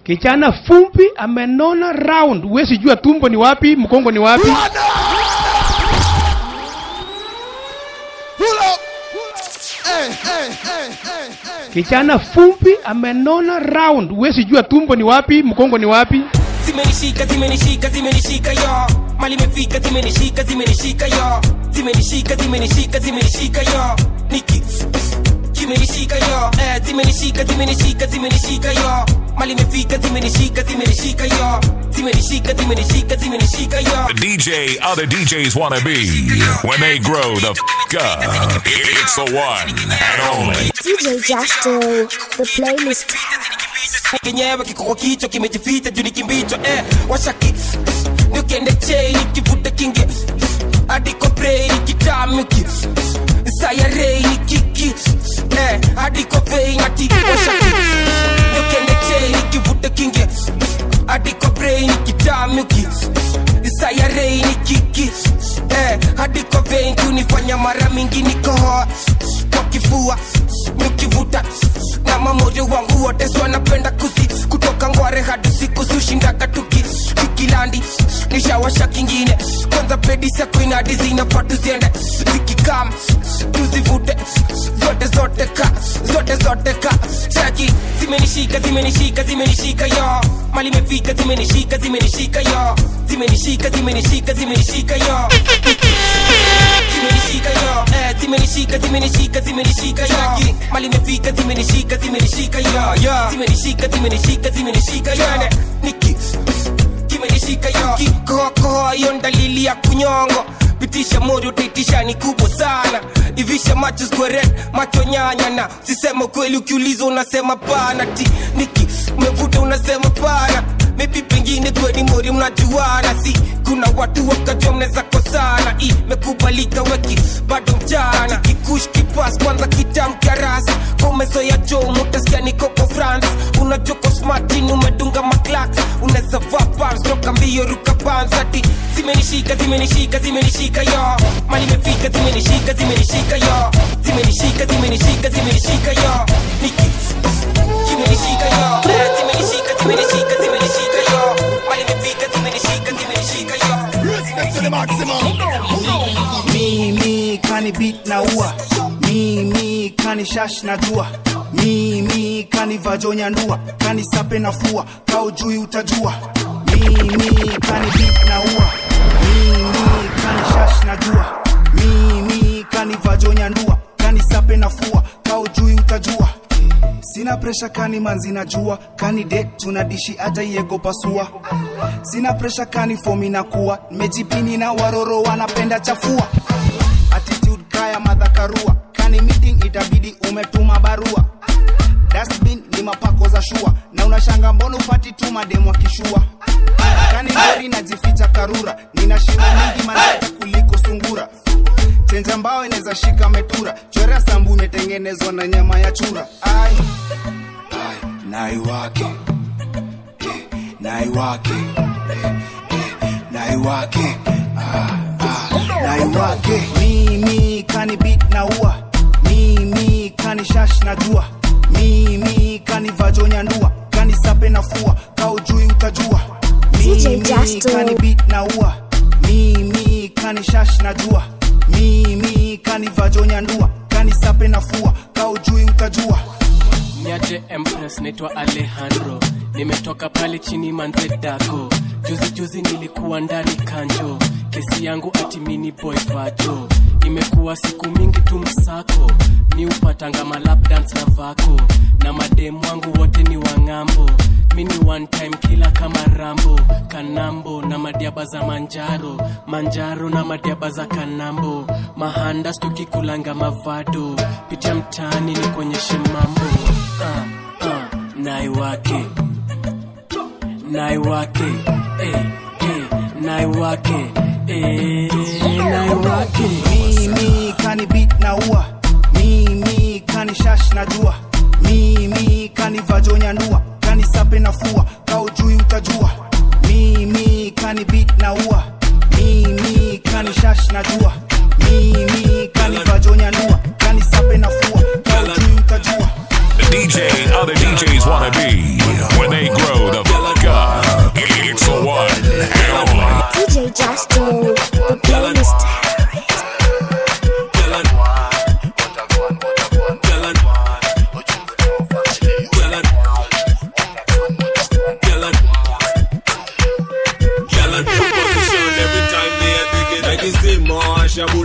Kijana fumbi amenona round, huwezi jua tumbo ni wapi, mkongo ni wapi. Kijana fumbi amenona round, huwezi jua tumbo ni wapi, mkongo ni wapi. zimenishika zimenishika zimenishika yo mali imefika zimenishika zimenishika yo zimenishika zimenishika zimenishika yo niki zimenishika yo eh, zimenishika zimenishika zimenishika yo mali imefika zimenishika zimenishika yo zimenishika zimenishika zimenishika yo The DJ other DJs want to be when they grow the f up. It's the one and only. DJ Justo, the playlist. kenyewe kiko kwa kichwa kimejificha juu ni kimbicho eh, washaki nikiende chei nikivuta kingi hadi kwa brei nikitamiki sayarei nikiki eh, hadi kwa vei nati washaki nikiende chei nikivuta kingi hadi kwa brei nikitamiki sayarei nikiki eh, hadi kwa vei kunifanya mara mingi nikohoa kwa kifua nikivuta na mamoyo wangu wote so wanapenda kuzi kutoka ngware hadi siku sushindaga tuki tukilandi nishawasha kingine kwanza pedi sakuinadi zinafaa tuziende zikikam tuzivute zote zote ka zote zote ka chaki zimenishika zimenishika zimenishika yo mali imefika zimenishika zimenishika yo zimenishika zimenishika zimenishika yo zimenishika yo eh, zimenishika zimenishika zimenishika yo mali imefika zimenishika zimenishika yo zimenishika zimenishika zimenishika yo niki kimenishika yo kikohokoho hiyo dalili ya kunyongo pitisha moyo utaitisha ni kubwa sana ivisha macho square macho nyanya na sisema kweli ukiulizwa unasema pana ti niki umevuta unasema pana maybe pengine kweni mori mnajuana si kuna watu wakajua mnaweza kosana imekubalika weki bado mchana kikush kipas kwanza kitamkarasi komezo ya jo mutasikia nikoko france unajoko smartin umedunga maklaks unaweza vaa pams toka mbio ruka pams ati zimenishika zimenishika zimenishika yo mali imefika zimenishika zimenishika yo zimenishika zimenishika zimenishika yo niki zimenishika yo Eh, zimenishika zimenishika zimenishika yo mali imefika zimenishika zimenishika yo mimi kani beat na ua mimi kani shash na jua mimi kani vajonya ndua kani sape na fua kaujui utajua mimi kani beat na ua mimi kani shash na jua mimi kani vajonya ndua kani sape na fua kaujui utajua sina presha kani manzi na jua kani dek tunadishi hata iego pasua sina presha kani fomi na kuwa mejipini na waroro wanapenda chafua attitude kaya madhakarua kani meeting itabidi umetuma barua dustbin ni mapako za shua na unashanga mbona upati tu mademu akishua kani gari najificha karura nina shimo mingi manata kuliko sungura chenja mbao inaweza shika metura chorea sambu imetengenezwa na nyama ya chura ai ai nai wake eh, nai wake eh, eh, nai wake ah, ah, nai wake mimi kani beat na ua mimi kani shash na jua mimi kani vajonya ndua kani sape na fua kaujui utajua DJ mimi Justo. kani beat na ua mimi kani shash na jua mimi kani vajonya ndua kani sape na fua kaujui utajua niaje empress naitwa alejandro nimetoka pale chini manzedako juzi juzi nilikuwa ndani kanjo kesi yangu ati mini boy vajo imekuwa siku mingi tu msako ni upatanga malap dance na vako na mademu wangu wote ni wang'ambo mini one time kila kama rambo kanambo na madiaba za manjaro manjaro na madiaba za kanambo mahandas tukikulanga mavado pitia mtaani ni kuonyeshe mambo uh, uh, nai wake nai wake eh, eh, nai wake eh, nai wake mimi kani beat na ua mimi kani shash na jua mimi kani vajonya ndua kani sape na fua kaujui utajua mimi kani beat na ua mimi kani shash na jua mimi kani vajonya ndua kani sape na fua kaujui utajua The DJ other DJs want to be when they grow the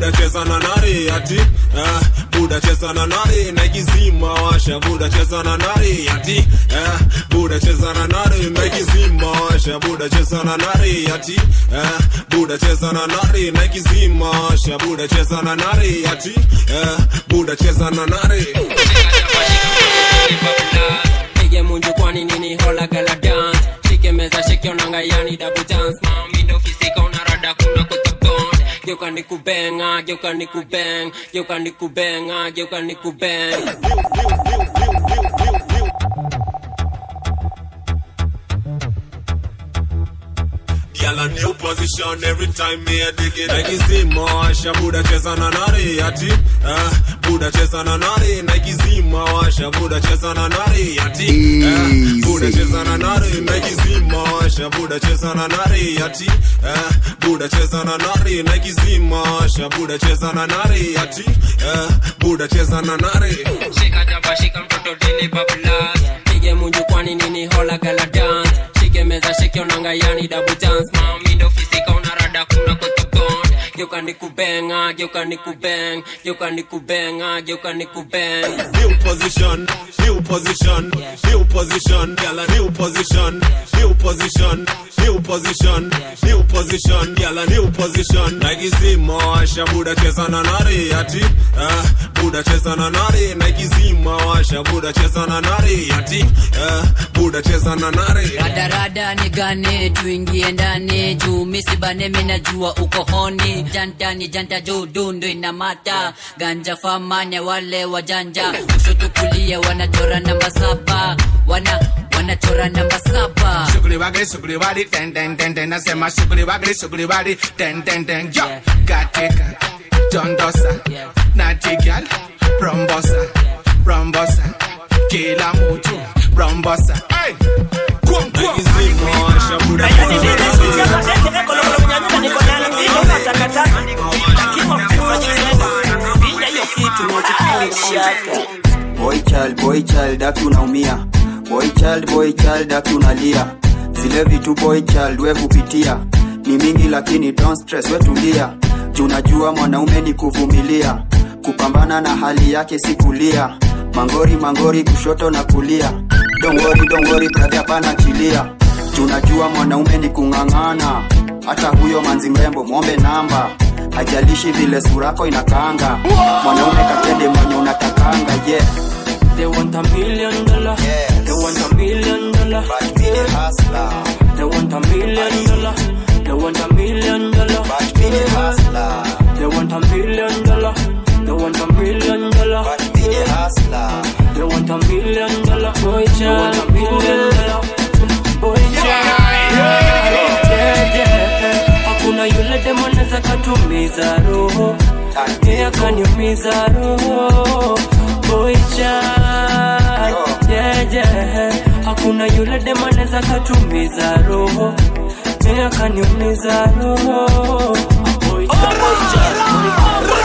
buda cheza na nari ati eh, buda cheza na nari na ikizima washa buda cheza na nari ati eh, buda cheza na nari na ikizima washa buda cheza na nari ati eh, buda cheza na nari na ikizima washa buda cheza na nari ati eh, buda cheza na nari pige munju kwani nini hola gala dance shike meza shike onanga yani double dance mami ndo fisika unarada kuna kutobond geuka nikubenga geuka nikubeng geuka nikubenga geuka nikubeng Girl a new position every time me a dig it Like izima washa buda cheza na nari ati eh, Buda cheza na nari Nike zima washa buda cheza na nari ati eh, Buda cheza na nari Nike zima washa buda cheza na nari ati eh, Buda cheza na nari Nike zima washa buda cheza na nari ati eh, Buda cheza na nari shika jaba shika mtoto dili bablas pige munju kwani nini hola gala dance shike meza shike onanga yani double dance mami ndo fisika unarada kuna kutobond geuka nikubenga geuka nikubeng geuka nikubenga geuka nikubeng New position, new position, new position, girl a new position, new position, new position, new position, girl a new position. Nike zima washa buda cheza na nari ati, eh, buda cheza na nari. Nike zima washa buda cheza na nari ati, eh, buda cheza na nari. radarada nigane tuingie ndani juu misibane minajua uko honi jantani janta juu dundu inamata ganja famanya wale wajanja kushoto kulia wanachora namba saba wana wanachora namba saba Sugri wagri, sugri wari, ten ten ten ten. Nasema sugri wagri, sugri wari, ten ten ten. Yo, katika Jondosa, Natty girl, Rombosa, Rombosa, kila mtu Rombosa. Hey, kum kum. Nike zima washa buda cheza na nari. boy child boy child aki unaumia boy child boy child aki unalia zile vitu boy child we kupitia ni mingi lakini don't stress we tulia juu najua mwanaume ni kuvumilia kupambana na hali yake si kulia mangori mangori kushoto na kulia don't worry, don't worry, brother hapana chilia juu najua mwanaume ni kung'ang'ana hata huyo manzi mrembo mwombe namba hajalishi vile surako inakaanga mwanaume katende mwenye unatakanga yeah. They want a million dollar. They want a million dollar. But me the hustler. They want a million dollar. They want a million dollar. But me the hustler. They want a million dollar. They want a million dollar. But me the hustler. They want a million dollar. Boy, child, a million dollar. Boy, child. Yeah, yeah. Hakuna yule demo anaweza katumiza roho yeye akaniumiza roho Boy, child. Yeah, yeah. Hakuna yule demo anaweza katumiza roho yeye akaniumiza roho Boy, child.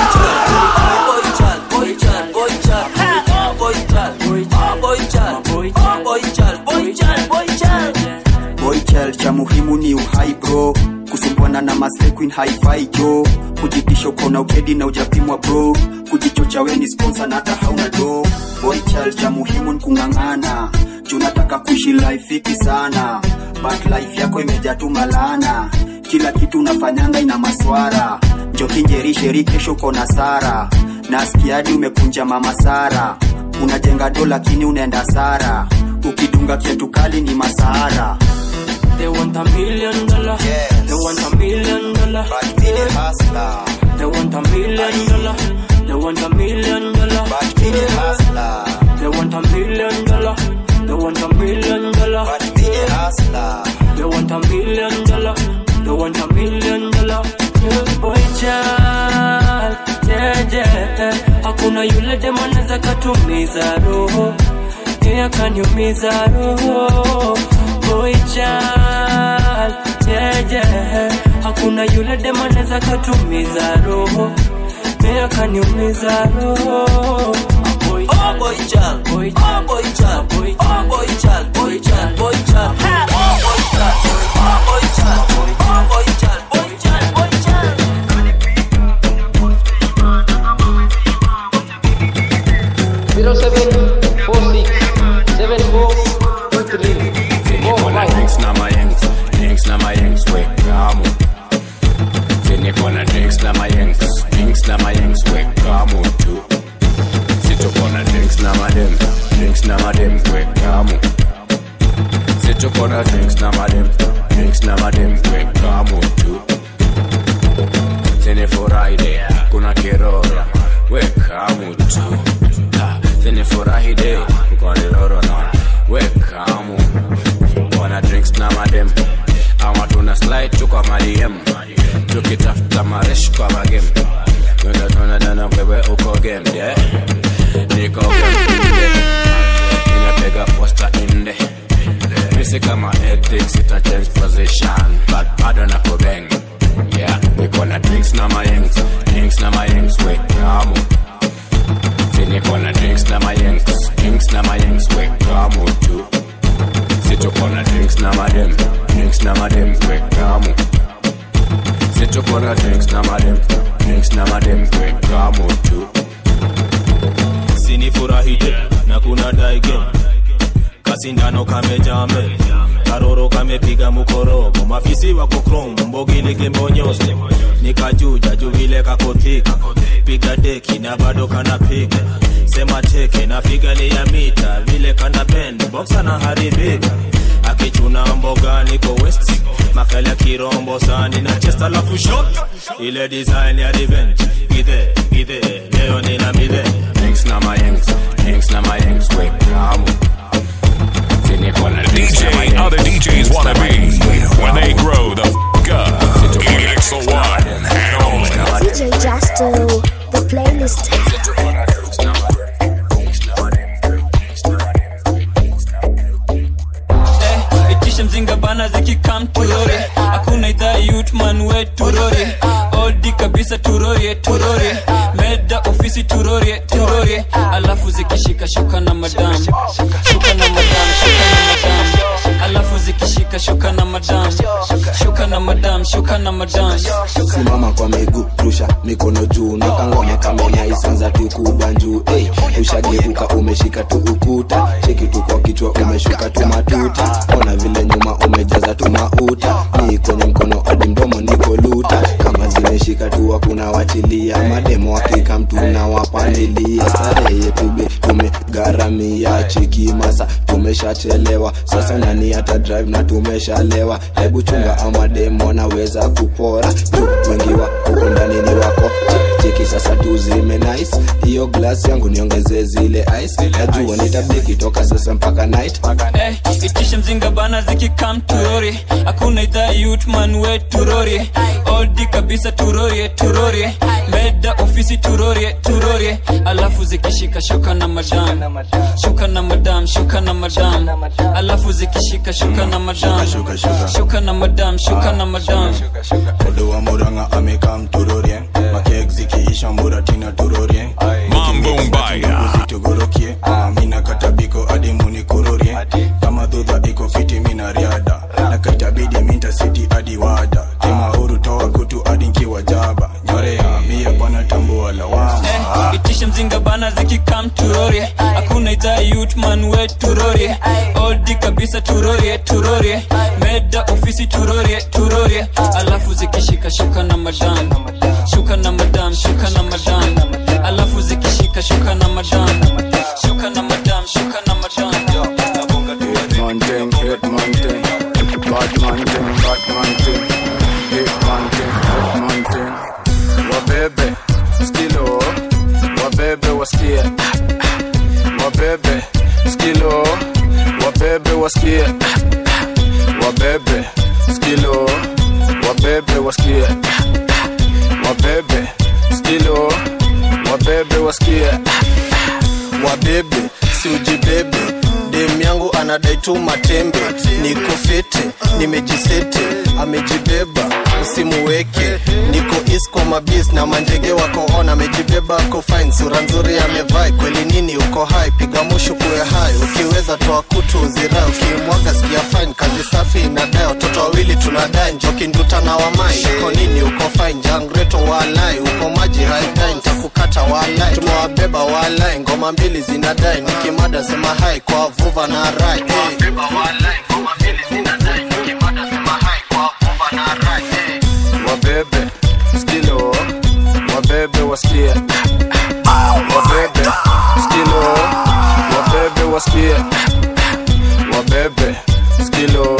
boy child cha muhimu ni uhai bro kusumbwana na masle queen hi-fi jo kujitisha ukona ukedi na ujapimwa bro kujichocha we ni sponsor na hata hauna do boy child cha muhimu ni kung'ang'ana juu nataka kuishi life fiti sana but life yako imejaa tu malana kila kitu unafanyanga ina maswara njokinjerisheri kesho kona sara nasikiadi umekunja mama sara unajenga do lakini unaenda sara ukidunga kiatu kali ni masahara They want a million dollar. Yes. They want a million dollar. But me the hustler. They want a million dollar. They want a million dollar. But me the hustler. They want a million dollar. They want a million dollar. But me the hustler. They want a million dollar. They want a million dollar. Yeah, boy child. Yeah, yeah. Hakuna yule demo anaweza katumiza roho. Yeye akaniumiza roho. Boy child. Yeah, yeah. Hakuna yule demo anaweza katumiza roho. Yeye akaniumiza roho. Boy child. Boy child. Boy child. Boy child. Boy child. Boy child. Boy child. Boy child. Boy child. Boy child. Boy child. Boy child. Boy child. tuko na drinks na madem drinks na madem weka mutu zinifurahide kuna kirora weka mutu Ha, zinifurahide kwa niloro na weka mu wana drinks na madem ama tuna slide tu kwa madiem tukitafuta maresh kwa magem tunatonadana wewe uko game yeah. niko game inapiga posta inde misi kama ethics ita change position but bado na kubeng yeah niko na drinks na mayengs drinks na mayengs wekamu si niko na drinks na mayengs drinks na mayengs wekamu tu si tuko na drinks na madem drinks na madem wekamu si tuko na drinks na madem drinks na madem wekamu tu sinifurahije na kuna daige kasindano kamejame karoro kamepiga mukorogo mafisi wako krom mbogilike mbonyoste nikajuja juvile kakothika piga deki na bado kanapiga sema teke na figani ya mita vile kana bend boksa na haribika akichuna mboga niko west makala kirombo sani na chest alafu shot ile design ya revenge gide gide leo nina midhe drinks na mayengs drinks na mayengs wekamu si niko na drinks na DJ mayengs other DJs wanna be when they grow the f up. It's the one and only. DJ Justo, the playlist. Eh, itishe mzinga bana zikikam turore hakuna idhaa yutman we turore odi kabisa turorie turorie meda ofisi turorie turorie alafu zikishika shuka na madam shuka na madam shuka na madam alafu zikishika shuka na madam shuka na madam shuka na madam simama kwa miguu rusha mikono juu na kangoma kamenya isanza tu kubanjuu hey, ushageuka umeshika tu ukuta cheki tu kwa kichwa umeshuka tu matuta ona vile nyuma umejaza tu mauta ni kwenye mkono hadi mdomo niko luta kama zimeshika tu hakuna wachilia mademo hakika mtu na wapandilia starehe yetu be tumegharamia cheki masa tumeshachelewa sasa nani hata drive na tumeshalewa hebu chunga ama demo naweza kupora tu wengi wa huko ndani ni wako Che- cheki sasa tu zime nice hiyo glass yangu niongezee zile ice najua nitabiki toka sasa mpaka night Eh, itishe mzinga bana zikikam turori hakuna idhaa yutman we turori odi kabisa turorie turorie meda ofisi turorie turorie alafu zikishika shuka na madam shuka na madam shuka na madam alafu zikishika shuka na madam shuka na madam shuka na madam Odo wa Murang'a amekam turorie makek zikiisha muratina turorie Mambo mbaya tugorokie Ah, mina katabiko hadi muni kurorie kama dhudha iko fiti mina riada na kaitabidi minta siti hadi wada kimauru toa kutu hadi nkiwa jaba nyorea mia bwana tambua lawama Eh, itishe mzinga bana zikikam turorie hakuna idhaa yutman we turorie odi kabisa turorie turorie meda ofisi turorie turorie alafu zikishika shuka na madam shuka na madam shuka na madam alafu zikishika shuka na madam shuka na madam shuka na madam man thing, hit man thing, bad man thing, bad man thing, hit man thing, hit man thing. Wabebe, skilo, wabebe wasikie, wabebe, skilo, wabebe wasikie, wabebe, skilo, wabebe wasikie, wabebe, skilo, wabebe wasikie, wabebe si ujibebe dem yangu anadai tu matembe niko fete nimejisete amejibeba usimuweke niko isko mabis na manjege wako on amejibeba ako fine sura nzuri amevai kweli nini uko hai piga mushu kuwe hai ukiweza toa kutu uzira ukimwaga sikia fine kazi safi inadai watoto wawili tunadai njoki nduta na wamai uko nini uko fine jangreto walai uko maji haidai ntakukata walai tumewabeba walai ngoma mbili zinadai nikimada sema hai kwa vuva na rai hey. wabebe, skilo, wabebe wasikie, wabebe, skilo, wabebe wasikie, wabebe, skilo,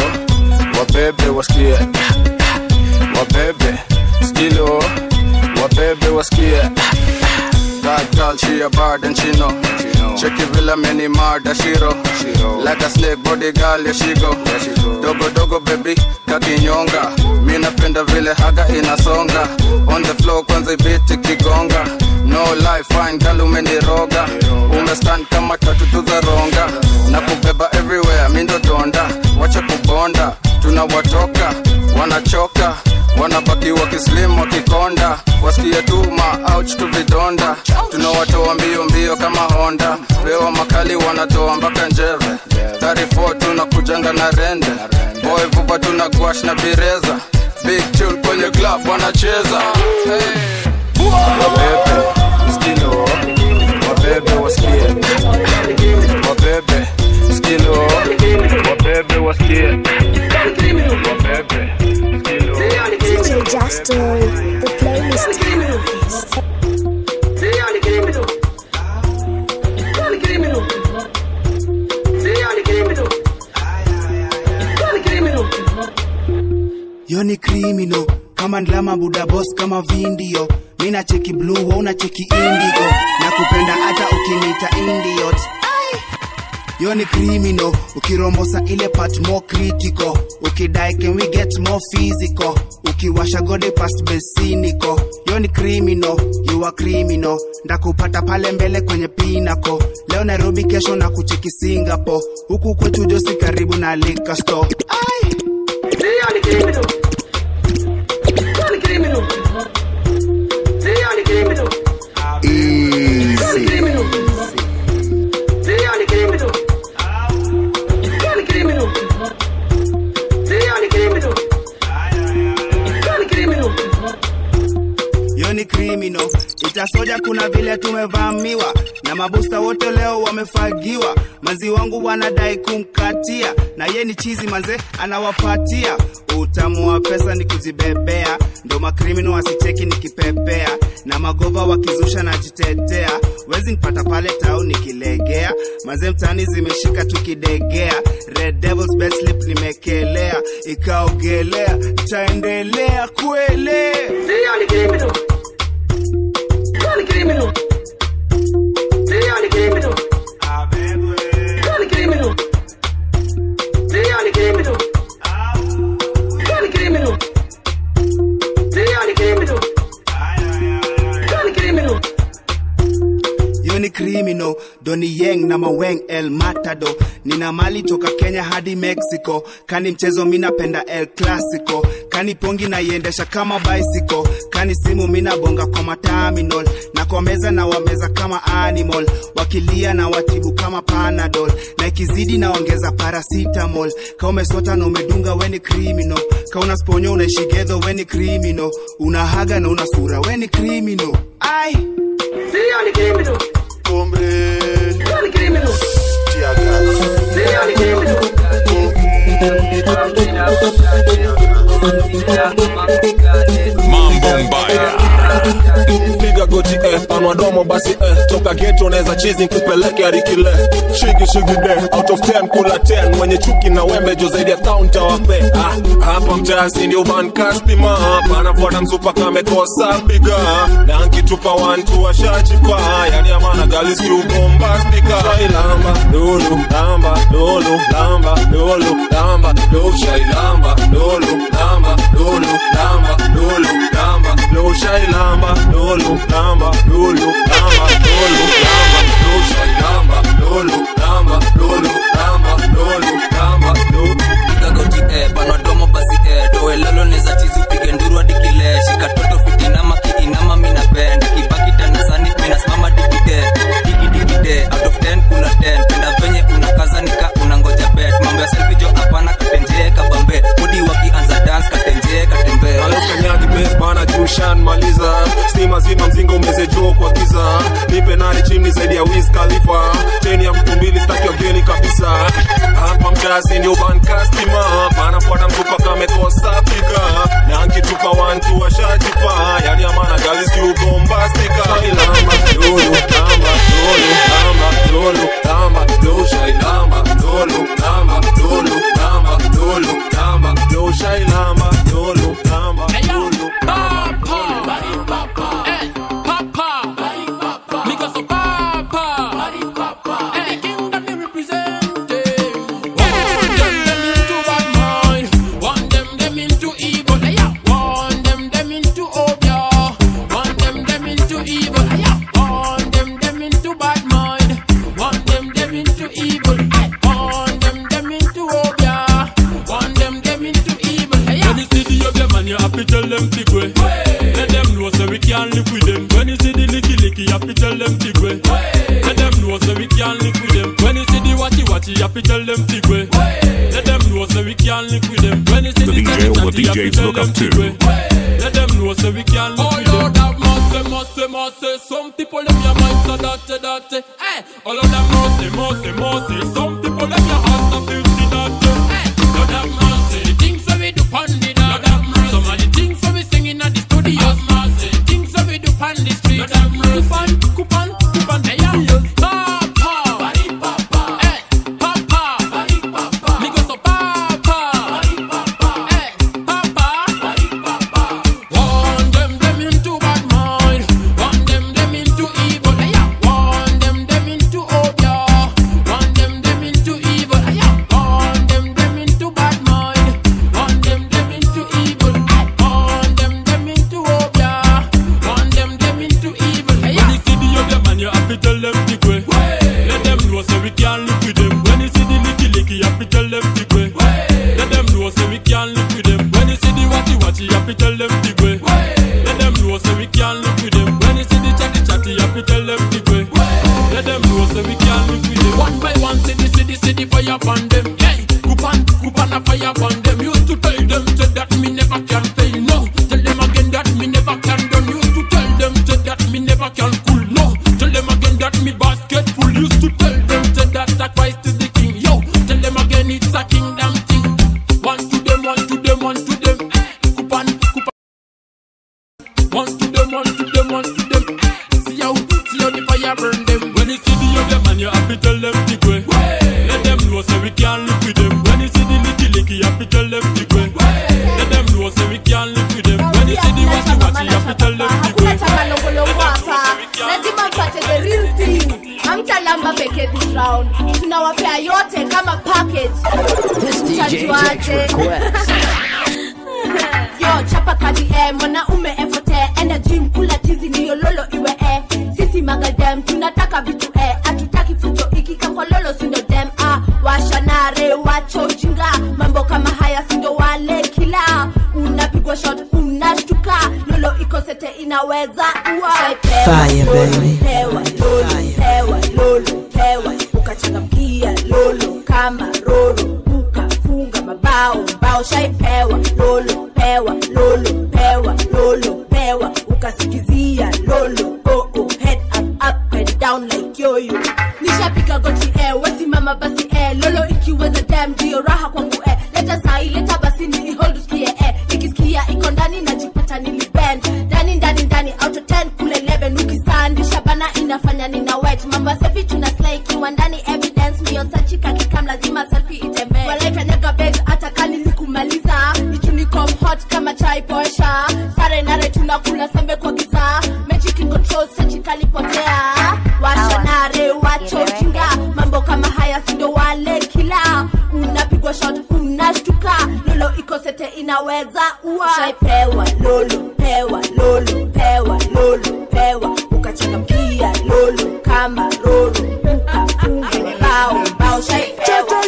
wabebe wasikie wabebe skilo wabebe wasikie That girl, she a bad and she know. Check it villa many murder shiro. Like a snake body girl, yeah she go. Dogo dogo baby, kakinyonga. Mi napenda vile haga inasonga. On the floor kwanza ibiti kigonga. No life fine girl umeniroga. Umestand kama tatu za ronga. Na kubeba everywhere, mi ndo donda. Wacha kubonda, tunawatoka, wanachoka wanabaki wakislim wakikonda wasikie tuma ouch tu vidonda tunawatoa mbio mbio kama honda pewa makali wanatoa mpaka njeve 34 tunakujanga na rende boy vuba tuna gwash na bireza big tune kwenye club wanacheza hey. wabebe skilo wabebe wasikie wabebe skilo wabebe wasikie wabebe DJ Justo, the playlist. yo ni criminal kama ndlama buda boss kama vindio mina cheki blue wa una cheki indigo na kupenda hata ukinita indiot yo ni criminal ukirombosa ile part more critical ukidai can we get more physical ukiwasha gode past besiniko yo ni criminal you are criminal ndakupata pale mbele kwenye pinako leo nairobi kesho na kucheki singapore huku kwetu josi karibu na liquor store Ai. yo ni criminal itasoja kuna vile tumevamiwa na mabusta wote leo wamefagiwa mazi wangu wanadai kumkatia na ye ni chizi manze anawapatia utamu wa pesa ni kujibebea ndo makrimino wasicheki nikipepea na magova wakizusha najitetea wezi nipata pale tau nikilegea maze mtani zimeshika tukidegea red devils best slip nimekelea ikaogelea taendelea kuelea yo ni criminal doni yeng na maweng el matado nina mali toka kenya hadi mexico kani mchezo minapenda el clasico kani pongi naiendesha kama bicycle kani simu minabonga kwa mataminol na kwa meza na wameza kama animal wakilia na watibu kama panadol na ikizidi naongeza paracetamol ka umesota na umedunga weni criminal ka una sponyo unaishigedho weni criminal unahaga na una sura weni criminal ai Mambo mbaya. piga goti eh, panwa domo basi eh, toka geto naweza chizi kupeleke arikile shigi shigi de out of 10 kula 10 mwenye chuki na wembe jo zaidi ya town tawape ah, hapa mtasi ndio ban customer panafuata msupa kamekosa piga na nkitupa wantu washachipa yani amana galis you bombastika shailamba lulu lamba lulu lamba lulu lamba lulu shailamba lulu lamba lulu lamba lulu lamba lulu shailamba lulu lamba lulu lamba lulu lamba lulu shailamba lulu lamba lulu lamba lulu lamba lulu kagoti eh, panadomo basi eh, toe lolo neza chizi upige nduru hadi kile shika toto fitinama kiinama minapenda kibaki tanasani minasimama digide digidikide out of 10 kuna 10 penda venye unakaza nika unangoja bet mambo ya selfijo hapana katenjee kabambe mudi wakianza dance katenjee katembee alokanyagi bes bana jushan maliza stima zima mzinga umezejoo kwa giza nipe nani chimni zaidi ya wiz khalifa cheni ya mtu mbili staki wageni kabisa hapa mkazi ndio bankastima panafuata mtupa kamekosa piga na nkitupa wantu washajipa yani amana galis kiubombastika shailamba lulu lamba lulu lamba lulu lamba lulu shailamba lulu lamba lulu lamba lulu lamba lulu fi tell them big way. Let them know so we can't live with them. When you see the licky licky, you have to tell them big way. Let them know so we can't live with them. When you see the watchy watchy, you have to tell them big way. Let them know so we can't live with them. When you see The the DJ chatty or chatty, you have to DJs tell look them up big to. way. Let them know so we can't live with them. Oh Lord, have mercy, mercy, mercy. Some people them your mind so dirty, dirty. Hey, all of them mercy, mercy, mercy. Some people them your heart so filthy, dirty. Hey, Lord have mercy. The things that we do pon the Lord have mercy. Some of the things that we singing at the studio. Have mercy. The things that we do pon the street. Lord have mercy. Coupon, coupon, coupon. Hey, yeah. Papa, papa. Hey, papa, papa. Me go so papa, papa. Hey, papa. Warn them, them into bad mind. Warn them, them into evil. Hey, yeah. Warn them, them into obia. Warn them, them into evil. Hey, yeah. Warn them, them into bad mind. Warn them, them into evil. Hey, warn them, them into obia. Warn them, them into evil. Hey, yeah. When you see the other man, you have to tell them the way. Let them know so we can't live with them. When you see the licky licky, you have to tell them the way. Let them know so we can't live with them. When you see the watchy watchy, you have to tell them the way. Let them know so we can't live with them. When you see the chatty chatty, you have to tell them the way. Let them know so we can't live with them. One by one, city, city, city, fire upon them. Hey, coupon, coupon, a fire upon them. Used to tell them said that me never can fail. No, tell them again that me never can done. Used to tell them said that me never can cool. No, tell them again that me basket full. Used to tell them said that Christ is the king. Yo, tell them again it's a kingdom thing. One to them, one to them, one to them. Eh, coupon, coupon. One to them, one to them, one to them. See how, see how the fire burn them. When you see the other man, you have to tell them the way. Let them know so we can't live with them. When you see the licky licky, you have to tell them the way. Let them know so we can't live with them. When you see the watchy watchy, you have to tell them the way. hakuna chakalongolongo hapa lazima mpate the real thing hamtalamba peke this round tunawapea yote kama package mtajuaje yo chapa kadi e mwanaume efote enda gym kula tizi ndiyo lolo iwe e sisi magadem tunataka vitu e hatutaki fujo ikikakololo sindo dem ah, washanare wacho ujinga mambo kama haya sindo wale kila unapigwa shot unashtuka lolo ikosete inaweza ua Fire, baby. pewa lolo pewa lolo pewa ukachangamkia lolo kama roro ukafunga mabao mbao shaipewa lolo pewa lolo pewa lolo pewa ukasikizia lolo oh, oh, head up, up and down like yoyo nishapiga goti eh, wesimama basi eh, lolo ikiweza dem ndio raha kwangu eh, leta sai leta basi ni hold usikie eh, nikisikia iko ndani najipata nilibend ndani ndani ndani out of 10 kule 11 ukisandisha bana inafanya nina wet mambo safi tuna slay ikiwa ndani evidence mio sachika kikam lazima selfie itembee waleta nega beg hata kani nikumaliza ichunikom hot kama chai posha sare nare tunakula sembe kwa giza magic in control sachika lipotea washanare wacho chinga mambo kama haya sindo wale kila unapigwa shot unashtuka lolo ikosete inaweza ua shaipewa lolo pewa lolo pewa lolo pewa ukachangamkia lolo kama roro ukafunga bao bao shaipewa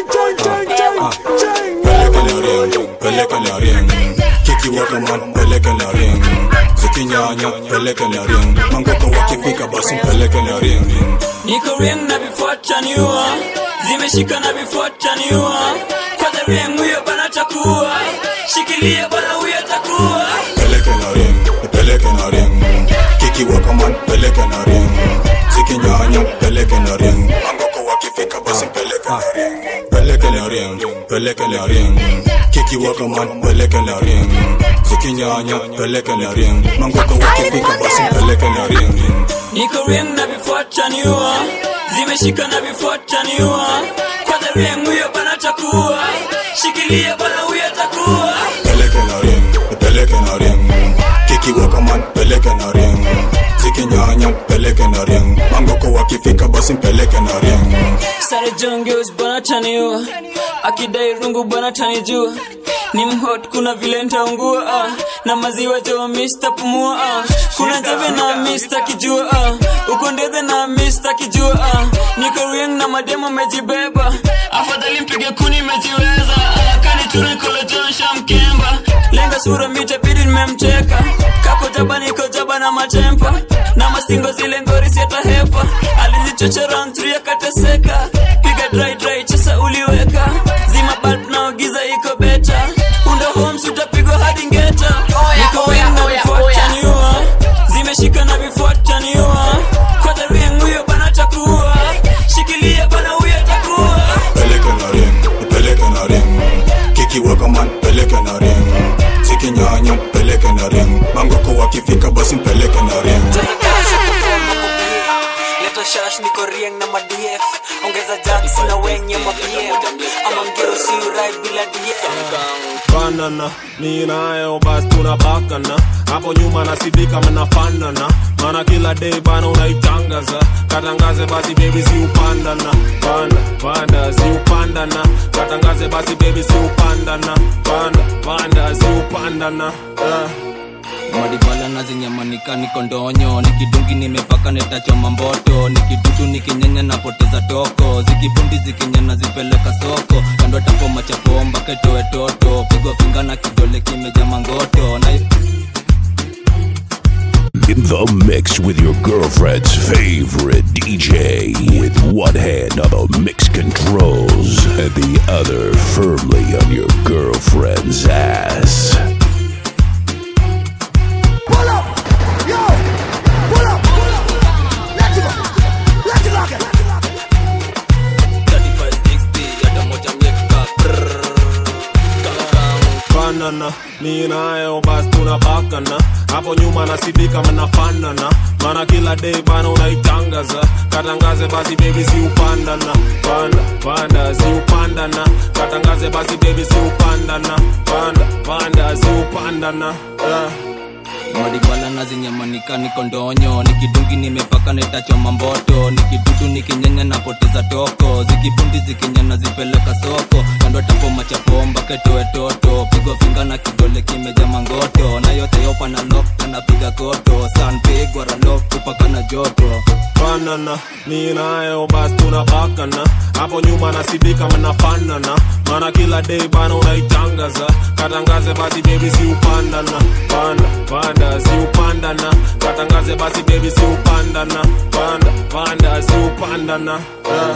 pelekele ring pelekele ring kiki wakaman pelekele ring zikinyanya pelekele ring mangoko wakifika basi pelekele ring niko ring na vifuataniwa zimeshika na vifuataniwa kwanza ring huyo bana takuwa shikilia bana huyo takuwa pelekele ring pelekele ring kiki wakaman pelekele ring zikinyanya pelekele ring mangoko wakifika basi pelekele ring pelekele ring pelekele ring kiki wakaman pelekele ring zikinyanya pelekele ring mangoko wakifika basi pelekele ring niko ring na vifuataniwa zimeshika na vifuataniwa kwanza ring huyo bana takuwa shikilia bana huyo takuwa pelekele ring pelekele ring kiki wakaman pelekele ring zikinyanya pelekele ring mangoko wakifika basi pelekele ring sare jongeus bwana taniwa akidai rungu bwana tanijua ni mhot kuna vile ntaungua ah. na maziwa jo mista pumua ah. kuna njeve na mista kijua ah. uko ndethe na mista kijua ah. niko rieng na mademo mejibeba afadhali mpige kuni mejiweza ah. kani turekolo jonsha mkemba lenga sura mitabidi nimemcheka kako jaba niko jaba na matempa na mastingo zile ngori siatahepa alizichochera ntri akateseka piga dry dry chesa uliweka zima bulb na giza iko beta unda homes utapigwa hadi ngeta niko wing na vifuataniua zimeshika na vifuataniua kwa the ring huyo bana takuwa shikilia bana huyo takuwa peleke na ring peleke na ring kikiweka man peleke na ring zikinyanya peleke na ring mangoko wakifika basi mpeleke na ring leta shash niko rieng na madf ongeza jaksi na wenye mapm ama mgero si urai bila dm banana mi nayo basi tunabakana hapo nyuma nasidika mnafanana mana kila day bana unaitangaza katangaze basi bebi si upandana panda panda si upandana katangaze basi bebi si upandana panda panda si upandana uh. madibala na zinyamanika niko ndonyo nikidungi nimepaka netachoma mboto nikidudu nikinyenya napoteza toko zikibundi zikinyana zipeleka soko kando tapoma chapomba ketoe toto pigwa finga na kidole kimeja mangoto na In the mix with your girlfriend's favorite DJ with one hand on the mix controls and the other firmly on your girlfriend's ass. Pull up! Yo! Pull up! Let it go! Let it rock it! banana mi nayo basi tunabakana hapo nyuma nasidika mnafanana mana kila day bana unaitangaza katangaze basi bebi si upandana panda panda si upandana katangaze basi bebi si upandana panda panda si upandana uh. madibala na zinyamanika niko ndonyo nikidungi nimepaka netachoma mboto nikidudu nikinyenya napoteza toko zikibundi zikinyana zipeleka soko kando tapoma chapomba ketoe toto pigwa finga na kidole kimeja mangoto na yote yopa na lokta napiga koto sanpigwa ralok kupaka na joto banana mi nayo basi tunabakana hapo nyuma nasidika mnafanana mana kila day bana unaitangaza katangaze basi bebi si upandana panda panda si upandana katangaze basi bebi si upandana panda panda si upandana uh.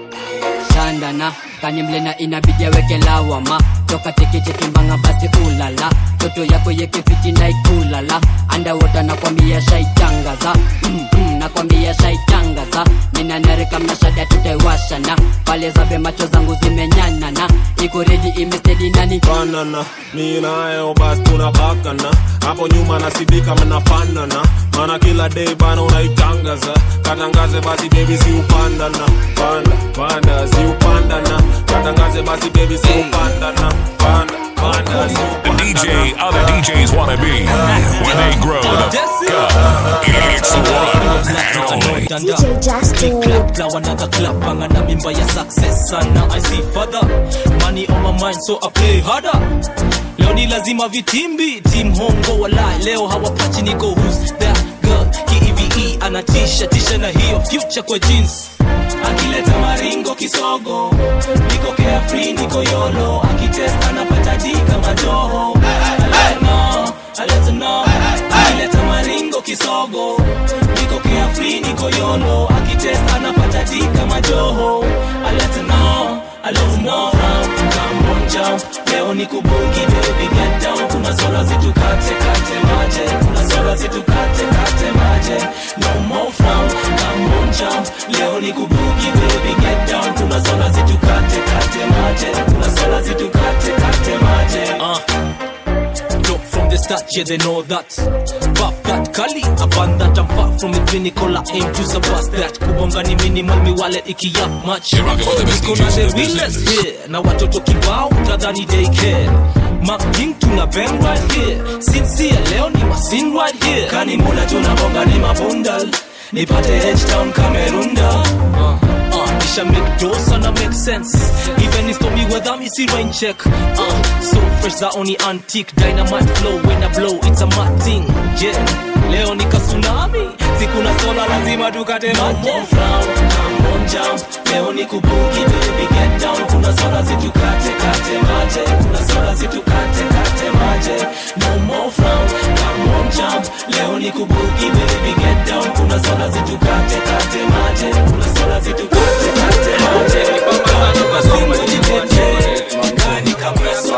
shandana kanimlena inabidi aweke lawama toka teketekimbanga basi ulala toto yako yekefiti naikulala andawota nakwambia shaitangaza mm, mm, nakwambia shaitangaza ninanarika mnashada tutaiwashana pale zabe macho zangu zimenyanana iko redi imestedi nani banana mi nayo basi tunabakana hapo nyuma nasidika mnafanana mana kila day bana unaitangaza katangaze basi bebi si upandana panda panda si upandana katangaze basi bebi si upandana panda panda si The DJ other DJs want to be when they grow the fuck up. It's the one and only. DJ Justin. clap now another clap angana mimba ya success sana i see further money on my mind so i play harder leo ni lazima vitimbi team hongo wala leo hawapachi niko who's that girl kieve anatisha tisha na hiyo future kwa jeans akileta maringo kisogo niko carefree niko yolo akitest anapata dika majoho aleta no aleta no akileta maringo kisogo niko carefree niko yolo akitest anapata dika majoho aleta no aleta no come on jump leo ni kubugi baby get down kuna sola zitukate kate maje kuna sola zitukate kate maje no more frown come on jump leo ni kubugi baby get down kuna sola zitukate kate maje kuna sola zitukate kate maje uh. Look from the start, yeah, they know that. Buff that Kali, upon that I'm far from it clinical. I aim to surpass that. Kubonga ni minimal, mi wallet iki up much. You're rocking with the best Niko na DJs, the best realest listeners. here. Na watoto kibao, tadhani they care. Mark King tuna bang right here. Sincere, leo ni masin right here. Kani mula tunabonga ni mabundal. Nipate H-Town Kamerunda. Uh. Uh, Nisha make dough sana make sense Even if stormy weather me see rain check uh, So fresh za only antique Dynamite flow when I blow it's a mad thing Yeah Leo ni tsunami Sikuna sola lazima tukate maji No more frown, come on jump Leo ni kubuki baby get down Kuna sola zitukate kate maje Kuna sola zitukate kate maje ni kubugi baby get down kuna soda zitukate kate mate kuna soda zitukate kate mate kani basi nitete kani kapreso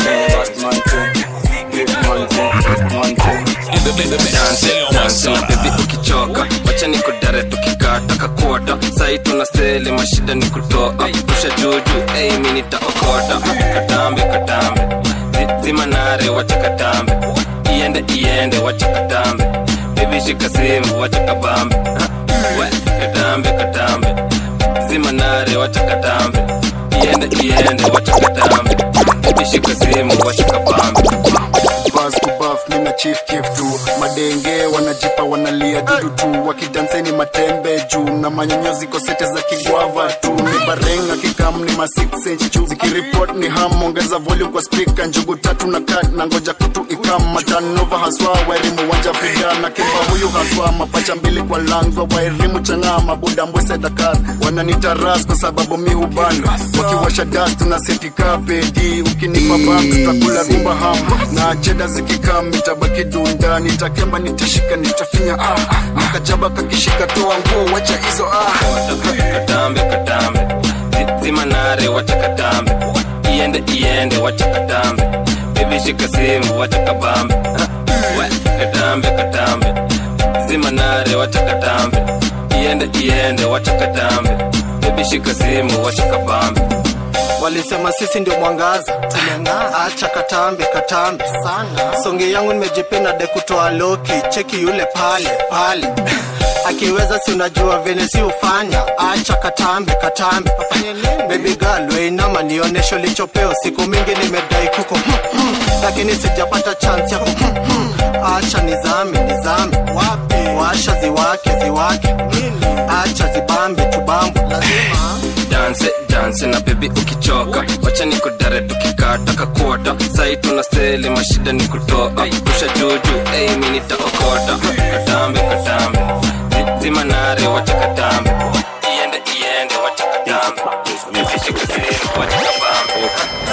bebi ukichoka wacha niko dare tukikata kakuota sai tuna seli mashida ni kutoa pusha juju ei mi nitaokota katambe katambe Zi- zima nare wacha katambe iende iende wacha katambe bebi shika simu wacha kabambe Ha, we, katambe katambe zima nare wacha katambe iende iende wacha katambe bebi shika simu wacha kabambe bas kubaf mina chief kif tu madenge wanajipa wanalia dudu tu wakidanseni matembe juu na manyonyozi kosete za kigwava tu ni barenga kikam ni ma 6 inch juu zikiripot ni ham ongeza volume kwa speaker njugu tatu na kat na ngoja kutu ikam matanova haswa wairimu wanja fida na kimba huyu haswa mapacha mbili kwa langwa wairimu chang'aa mabuda mbwese dakar wananita ras kwa sababu mi hubana wakiwasha das tuna setika pedi ukinipa bam tutakula rumba ham na cheda zikikaa mitabaki dunda nitakemba nitashika nitafinya ah nakajaba kakishika toa nguo wacha hizo ah katambe katambe Zi- zima nare wacha katambe iende iende wacha katambe bebi shika simu wacha kabambe Ha, we, katambe katambe zima nare wacha katambe iende iende wacha katambe bebi shika simu wacha kabambe walisema sisi ndio mwangaza tumeng'aa acha katambe katambe sana songe yangu nimejipenda de kutoa loki cheki yule pale pale akiweza si unajua vile si ufanya acha katambe katambe baby girl weinama nionesho lichopeo siku mingi nimedai kuko lakini sijapata chance ya ku acha nizame nizame wapi washa ziwake ziwake acha zibambe tubambe lazima danse danse na bebi ukichoka wacha niko dare tukikata kakuota sai tuna seli mashida ni kutoa pusha juju ei mi nitaokota katambe katambe Zi- zima nare wacha katambe iende iende wacha katambe Shika simu, wacha kabambe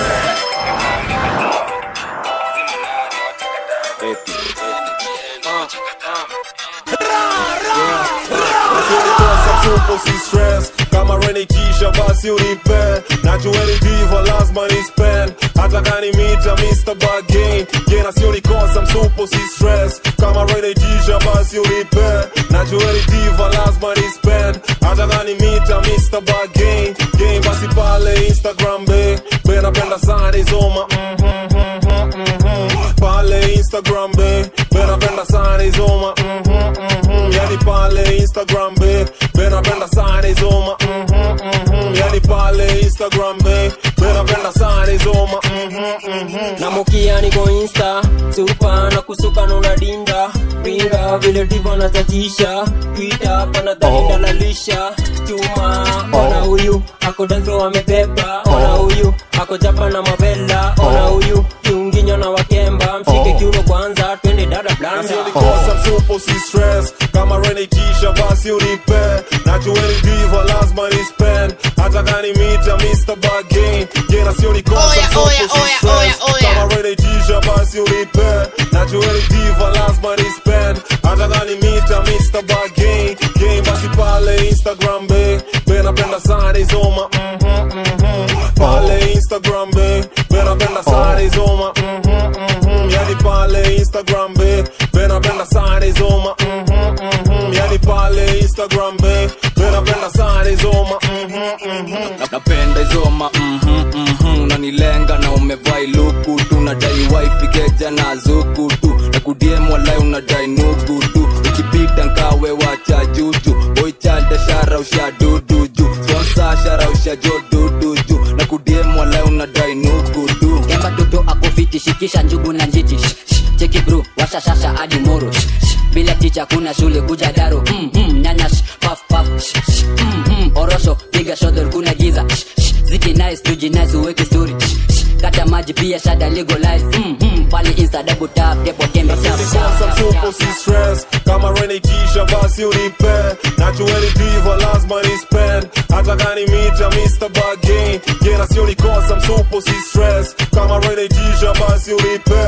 Nilikosa tupo si stress kama renikisha basi unipe najueni diva lazima ni spend hata kani mita Mr. Bargain jena sio nikosa msupo si stress kama renikisha basi unipe najueni diva lazima ni spend hata kani mita Mr. Bargain game basi pale Instagram be be napenda sana izoma mhm, mhm, mhm. pale Instagram be be napenda sana izoma mhm, mhm. yani pale Instagram be be napenda sana izoma mhm, mhm. yani pale Instagram be be napenda sana izoma mhm, mhm. na mukia niko insta supa na kusuka nuna dinda ringa vile divo natatisha twita panadharinda lalisha chuma ona huyu ako danso amebeba ona huyu ako japa na mabela ona huyu kiunginyo na wakemba mshike kiuno kwanza twende dada blanda Nilikosa msupo si stress kama renikisha basi unipe najueni diva lazima ni spend hata kani mita Mr. Bargain jena sio nikosa msupo si stress kama renikisha basi unipe najueni diva lazima ni spend hata kani mita Mr. Bargain game basi pale Instagram be be napenda sana izoma mhm, mhm. pale Instagram be be napenda sana izoma mhm, mhm. yani pale Instagram be be napenda sana izoma mhm, mhm. yani pale Instagram be be napenda sana izoma mhm, mhm. Na- napenda izoma mhm, mhm. unanilenga na umevaa iluku tu nadai wifi keja na zuku tu na kudiem walai unadai nugu tu ukipita nkawe wacha juju boichalda shara usha dudu ju sponsa shara usha jo dudu ju na kudiem walai unadai nugu tu kemba toto akofiti shikisha njugu na njiti Shh, shh, cheki bro washa shasha hadi moro Shh, shh, bila ticha kuna shule kuja daro mm, mm, nyanya shh, paf paf Shh, shh, mm, mm, orosho piga shodor kuna giza Shh, shh, ziki nice tuji nice uweke story Shh, shh, kata maji pia shada legalize mm, mm, pale insta double tap depo tembe tap Nilikosa tap msupo si stress kama renikisha basi unipe najueni diva lazima ni spend hata kani mita Mr. Bargain jena sio nikosa msupo si stress kama renikisha basi unipe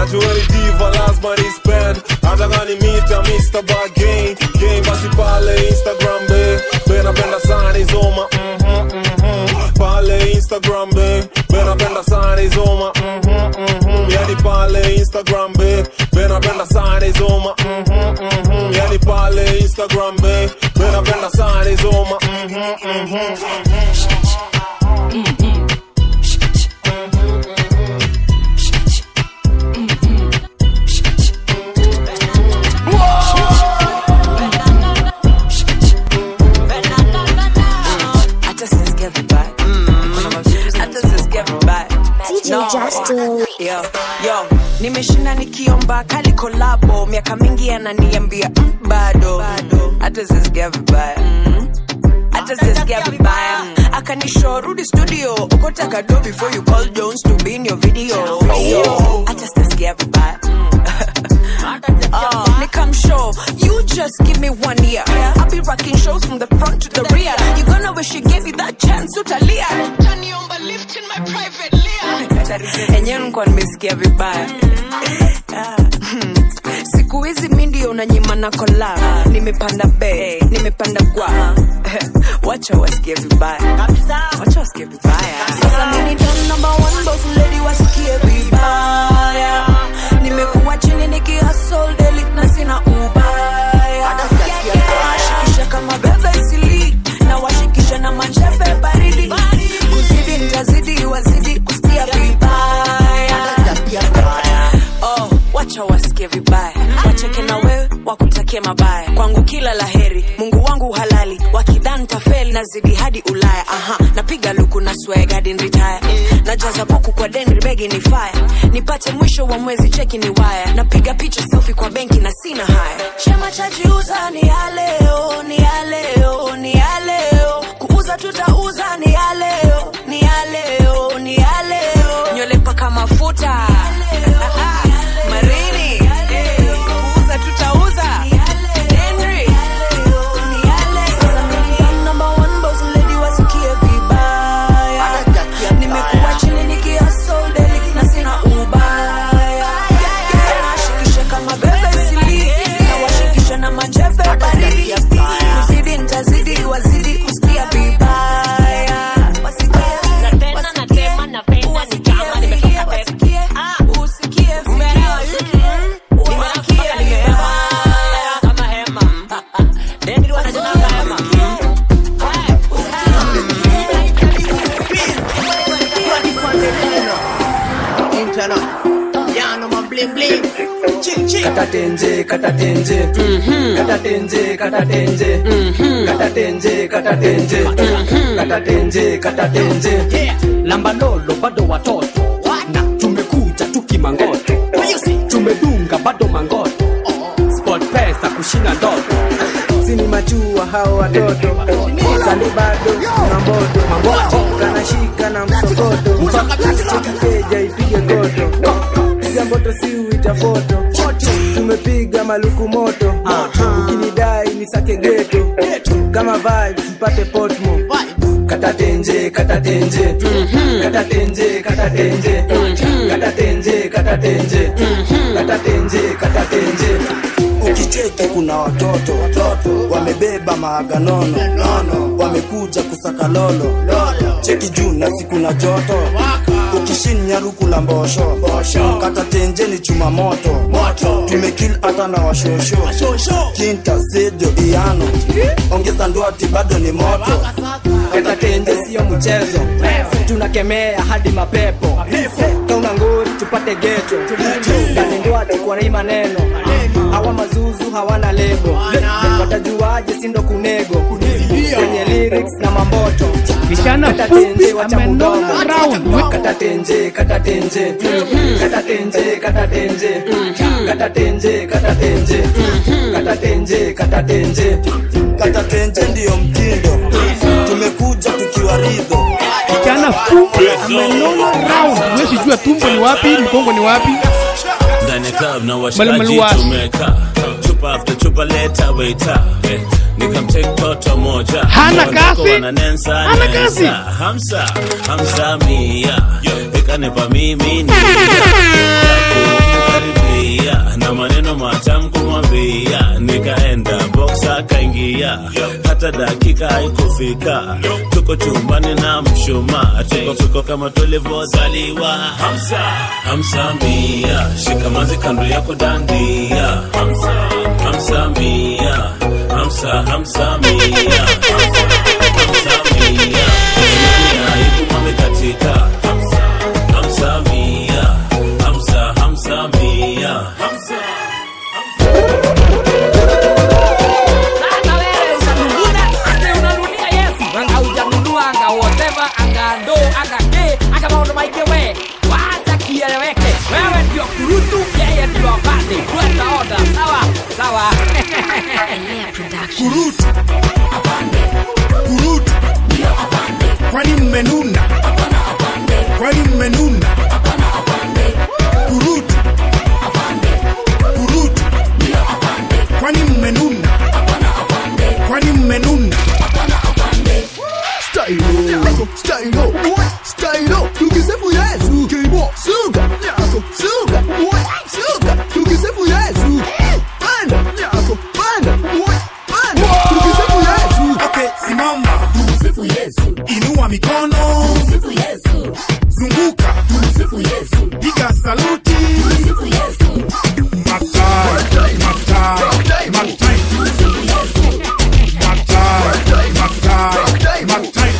najueni diva lazima ni spend hata kani mita Mr. Bargain game basi pale Instagram be be napenda sana izoma mhm mhm pale Instagram be be napenda sana izoma mhm mhm yani pale Instagram be be napenda sana izoma mhm mhm yani pale Instagram be be napenda sana izoma mhm mhm hata sisikia vibaya hata sisikia vibaya DJ Justin. yo, yo. nimeshinda nikiomba kali kolabo miaka mingi ananiambia mm, bado hata sisikia vibaya Mm. hata sisikia vibaya akanisho rudi studio okotaka do before you call jones to be in your video Yo, hata sisikia vibaya Uh, Nikam show, you just give me one year. I'll be rocking shows from the front to the rear. You gonna wish you gave me that chance, utalia. Taniomba lift in my private layer. Enyewe nikuwa nimesikia vibaya. Ah, hmm. siku hizi mi ndio unanyima na kola nimepanda be nimepanda gwa wacha wasikie vibaya wacha wasikie vibaya sasa mimi don number one boss lady wasikie vibaya nimekuwa chini nikihustle daily na sina ubaya shikisha kama bebe isili na washikisha na mancheve baridi kuzidi nitazidi wazidi kusikia vibaya oh, wacha wasikie vibaya wacheke na wewe wakutakie mabaya kwangu kila laheri mungu wangu halali wakidhan tafeli nazidi hadi ulaya aha napiga luku na swag hadi nritaya najaza boku kwa deni begi ni faya nipate mwisho wa mwezi cheki ni waya napiga picha selfie kwa benki na sina haya chema cha jiuza ni ya leo ni ya leo ni ya leo kuuza tutauza ni ya leo ni ya leo ni ya leo nywele paka mafuta marini kuuza tutauza Henry. Sasa mimi number one boss lady wasikie vibaya nimekuwa chini nikihustle daily na sina ubaya nashikisha kama bebe sili na washikisha na manjeve baridi kuzidi nitazidi wazidi kusikia vibaya na tena na tema na penda ni kama nimefika pepe usikie vibaya usikie vibaya kama hema Deni wanasema kama hema katatenje katatenje katatenje katatenje katatenje katatenje katatenje katatenje lambalolo bado watoto na tumekuja tukimangoto tumedunga bado mangoto sport pesa kushina ndoto sini machua hao watoto sali bado na mboto mamboto kanashika na msokoto chekikeja ipige goto piga mboto si uita foto tumepiga maluku moto ukinidai ni sake geto kama vibes mpate potmo katatenje katatenje katatenje katatenje katatenje katatenje katatenje katatenje ukicheki kuna watoto wamebeba maaganono nono wamekuja kusaka lolo cheki juu na siku na joto ukishinya ruku la mbosho kata tenjeni chuma moto tumekil hata na washosho kinta sejo iano ongeza ndwati bado ni moto katatenje sio mchezo tunakemea hadi mapepo kauna ngori tupate geto kanindwati kwa hii maneno hawa mazuzu hawana lebo watajuaje sindo kunego kwenye lyrics na mamboto Vijana Katatenje, fupi wacha amenona mdomo. round. katatenje katatenje katatenje katatenje katatenje katatenje katatenje katatenje katatenje ndiyo mtindo tumekuja tukiwa ridho Kijana fupi amenona round. Huwezi jua tumbo ni wapi, mkongo ni wapi. ndani ya club na Malumalu washikaji wapi? tumekaa chupa after chupa leta waita eh, nikamtake toto moja Hana Wandako kasi? wananensa, Hana nensa. kasi? hamsa hamsa mia ikanipa mimi ni kuingia hata dakika haikufika tuko chumbani na mshumaa tuko tuko kama tulivyozaliwa hamsa hamsa mia shikamazi kando yako dandia hamsa hamsa mia hamsa hamsa mia hamsa hamsa mia Usikie aibu mamekatika hamsa hamsa mia hamsa hamsa mia hamsa Sasa wewe unanunulia, ati unanunulia Yesu. Anga hujanunua, anga whatever, anga ndo, anga ke, anga maono maige we. Wacha kieleweke. Wewe ndio kurutu, yeye ndio afande. Fuata order, sawa? Sawa. Kurutu. Kurutu. Kwani mmenuna? Kwani mmenuna? Kurutu. Kurutu. Kwani mmenuna? Kwani mmenuna? Stylo, stylo, stylo, tukisifu Yesu. Kibo, suga, yako, suga, suga, tukisifu Yesu. Panda, yako, panda, panda, tukisifu Yesu. Okay, simama. Tumsifu Yesu. Inua mikono. Tumsifu Yesu. Zunguka. Tumsifu Yesu. Piga saluti. Tumsifu Yesu. Matai, matai, matai. Tumsifu Yesu. Matai, matai, matai.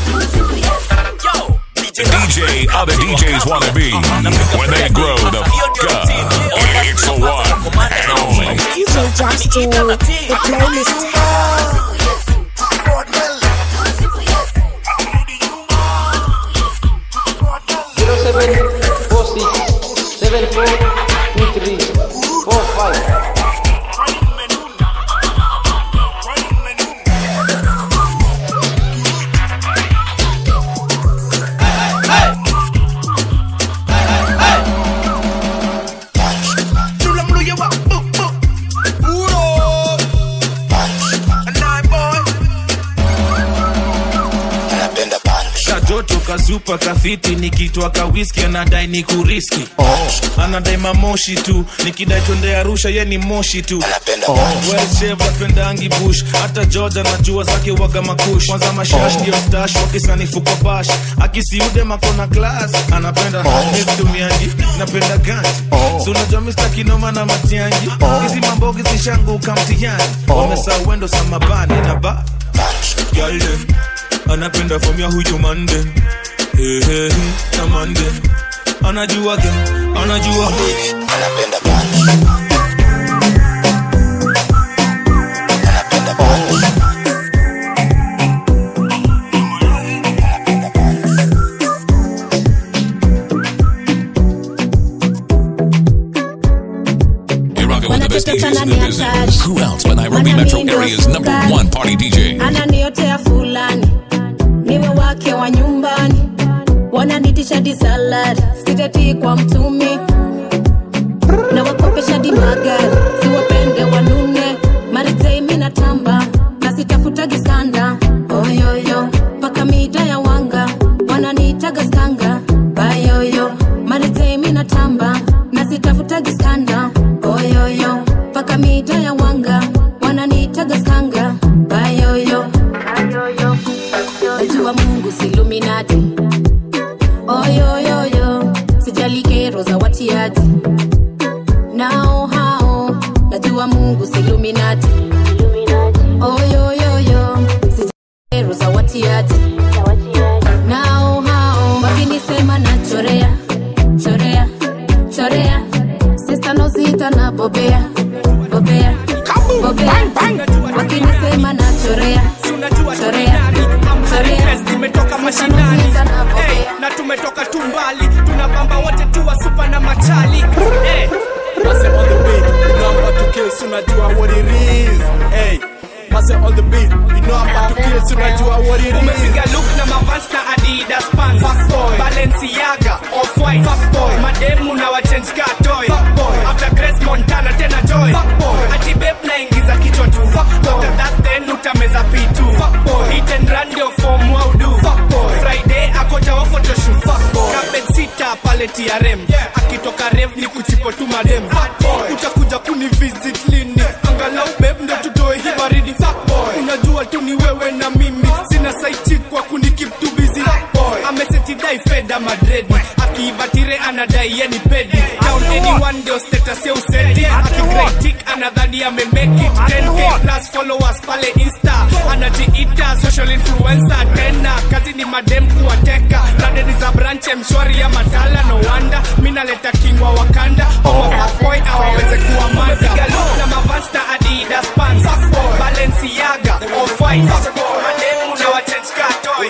The DJ other DJs want to be when they grow the fuck up. It's the one and only. DJ Justin, the playlist. zero seven four six seven four two three four five. kajoto kazupa kafiti nikitwa kawiski anadai ni kuriski oh. anadai mamoshi tu nikidai twende arusha ye ni moshi tu oh. pendangi bush hata george anajua zake waga makush kwanza mashash Oh. ndio stash wakisanifu kwa bash akisiude makona klas anapenda Oh. mistumiangi napenda ganji Oh. si unajua mista kinoma na matiangi hizi mambogi zishanguka mtihani Oh. wamesau wendo samabani na ba Girl, them, anapenda from ya huyu mande hey, hey, hey, na mande anajua ge anajua anapenda You're rocking with the best DJs in the business. Who else but Nairobi Metro Area's number one party DJ? ananiotea fulani niwe wake wa nyumbani wananitisha di salad siteti kwa mtumi na wakopesha di magari siwapende wanune mariteimi na tamba na sitafutagi skanda oyoyo mpaka mida ya wanga wananiitaga skanga bayoyo mariteimi na tamba na sitafutagi skanda oyoyo mpaka mida ya wanga wananiitaga skanga bayoyo najua mungu siluminati oyoyoyo sijali kero za watiaji nao hao najua mungu siluminati oyoyoyo sijali kero za watiaji nao hao wakinisema na chorea chorea chorea sista nozita na bobea bobea bobea wakinisema na chorea chorea chorea nimetoka mashinani hey, na tumetoka tumbali tunabamba wote tuwa supa na machali hey. Mase on the beat, you know I'm about to kill, so unajua what it is. Hey, Mase on the beat, you know I'm about to kill, so unajua what it is. Umepiga look na mavans na Adidas pants. Fuckboy, Balenciaga, Off-White. Fuckboy, mademu na wachange car toy. Fuckboy, after Grace Montana tena joy. Fuckboy, ati babe naingiza kichwa tu. Fuckboy, after that then utameza P2. Fuckboy, hit and run ndio form wau do. Fuckboy, Friday akoja wa photoshoot. Fuckboy, kabed sita pale TRM. Akitoka rev ni kuchipo tu madem. Fuckboy, utakuja kuni visit lini? Angalau babe ndio tutoe hii baridi. Fuckboy, unajua anadai ni pedi down anyone ndio status ya usedi akigretik anadhani amemake it 10k plus followers pale insta anajiita social influencer tena kazi ni madem kuwateka radeni za branche mshwari ya matala no wanda mi naleta kingwa wakanda omafaboy awaweze kuwa manda na mavasta adidas pants balenciaga off-white mademu na wachenjka toy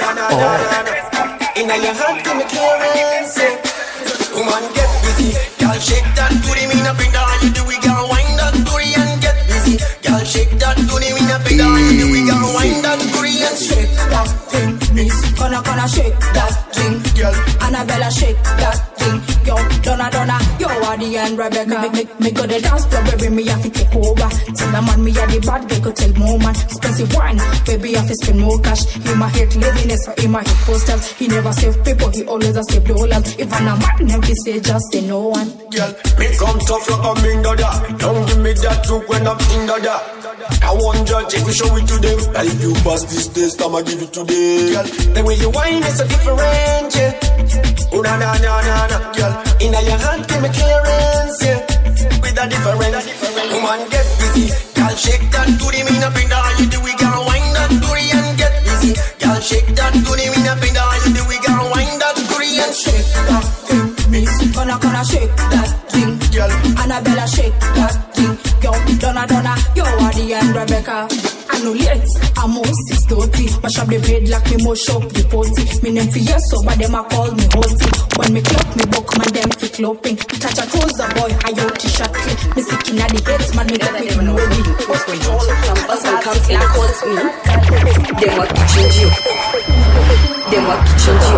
In a your hand, give me clearance. eh. Woman, get busy. Girl, shake that booty, me not bring down you do we gon' wind that booty and get busy. Girl, shake that booty, me not bring down you do we gon' wind that booty and shake that thing, miss. Gonna gonna shake that thing, girl. Annabella shake that thing, yo. Donna Donna, yo, Adi and Rebecca. Me, me, me go the dance floor, baby, me have to take over. Tell the man me a the bad girl, go tell more man. Expensive wine, baby, I have to spend more cash. He my hate laziness, or he my hate posters. He never save people, he always a save dollars. If I'm a man, him fi say just say no one. Girl, me come tough like a minga da. Don't give me that look when I'm in da da. I want judge if you show it to them. And if you pass this test, I'ma give it to them. Girl, the way you whine is so different, yeah. Oh na na na na na, girl. Inna your hand, give me clearance, yeah. With a difference, woman get busy. Girl, shake that booty, me not bring down you do we gon' wind that booty and get busy. Girl, shake that booty, me not bring down you do we gon' wind that booty and shake that thing, miss. Gonna gonna shake that thing, girl. Annabella shake that thing, yo. Donna Donna, yo, Adi and Rebecca. I know late, I'm on 630. Mash up the bed like me mush up the potty. Me name for yes, so but them a call me hotty. When me clock me book, man them fi cloping. Touch a toes a boy, I out t-shirt clip. Me sick inna the heads, man me get me know me. Hospital, Some come and calls me. Them what kitchen you. Them what kitchen you.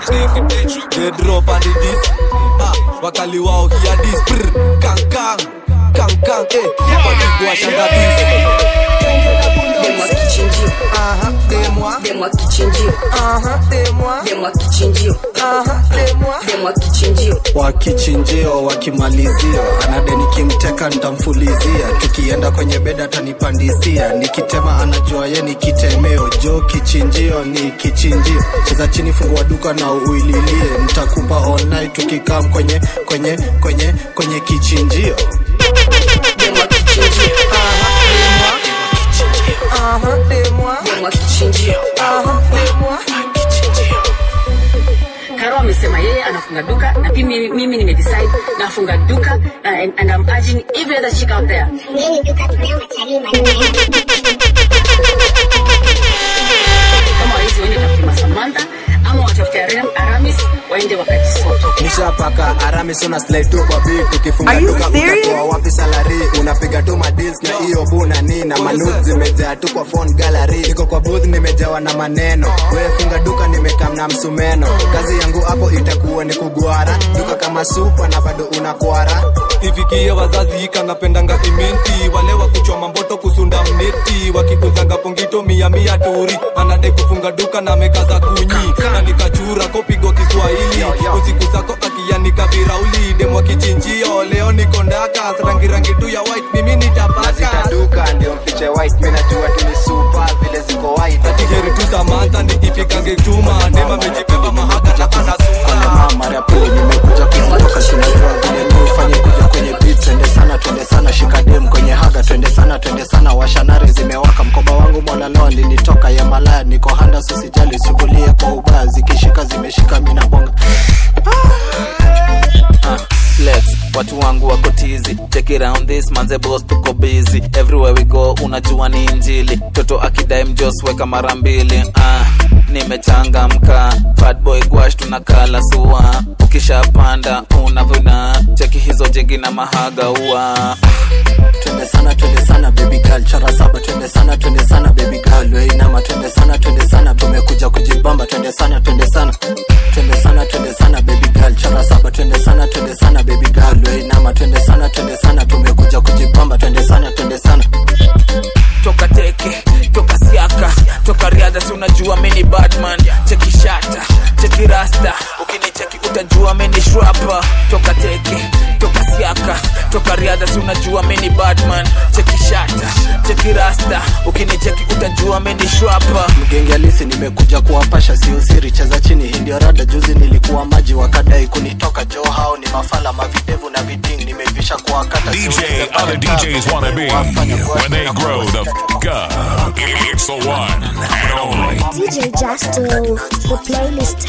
They drop on the disc. Ah, wakali wao hear this. Brr, kang kang, kang kang. Eh, body go shanga this. Them what kitchen you. Uh-huh, they moi. Them what kitchen you. Uh-huh, they moi. Them what kitchen you. Uh-huh, they moi. Them what kitchen you. wakichinjio wakimalizia anade nikimteka ntamfulizia tukienda kwenye beda atanipandisia nikitema anajua ye ni kitemeo jo kichinjio ni kichinjio cheza chini fungua duka na uililie nitakupa online tukikam kwenye kwenye kwenye kwenye kichinjio Them what kitchen you. Uh-huh, they moi. Them what kitchen you. Uh-huh, they moi. Karo amesema yeye anafunga duka na pia mimi, mimi nimedecide nafunga duka na, and, and I'm urging every other chick out there. Kama wawezi waende tafute Samantha ama watafute Aram- Aramis waende wakajisoto. nishapaka aramisona slide tu kwa beat ukifunga Are you duka serious? utatoa wapi salary unapiga tu madeals na hiyo buna ni na manudes zimejaa tu kwa phone gallery niko kwa booth nimejawa na maneno wewe funga duka nimekam na msumeno kazi yangu hapo itakuwa ni kugwara duka kama supa na bado unakwara ifikie wazazi kanapendanga imenti wale wa kuchoma mboto kusunda mneti wakikuzanga pongito mia mia turi anadai kufunga duka na meka za kunyi na nikachura kopigwa kiswahili usiku zako akianika virauli demwa kichinjio leo niko ndaka rangi rangi tu ya white mimi nitapaka duka ndio mfiche white mimi najua tu ni super vile ziko white akiheri tu samantha ni ipikange chuma ndema mejibeba mahaka na anasuma mara ya pili nimekuja kutoka sinajua vile mi ufanye kuja kwenye beat twende sana twende sana shika dem kwenye haga twende sana twende sana washanare zimewaka mkoba wangu mwanaloa nilitoka ya malaya niko handa sisijali sikulie kwa ubaya zikishika zimeshika mina bonga Ah, flex watu wangu wako tizi check it around this manze boss tuko busy everywhere we go unajua ni injili toto akidai mjos weka mara mbili ah, nimechangamka fatboy gwash tunakala sua ukishapanda unavuna cheki hizo jengi na mahaga ua twende sana twende sana baby girl chara saba twende sana twende sana baby girl weinama twende sana twende sana tumekuja kujibamba twende sana twende sana twende sana twende sana baby girl chara saba twende sana twende sana baby girl weinama twende sana twende sana tumekuja kujibamba twende sana twende sana toka teke toka siaka toka riadha si unajua mini badman cheki shata cheki rasta ukinicheki utajua mini shrapa toka teke toka siaka toka riadha si unajua mini batman cheki shata cheki rasta ukinicheki utajua mini shwapa mgenge halisi nimekuja kuwapasha sio siri cheza chini hii ndio rada juzi nilikuwa maji wakadai kunitoka jo hao ni mafala mavidevu na viding nimevisha kuwakata DJ other DJs wanna be when they grow the f up. It's the one and only. DJ Justo, the playlist.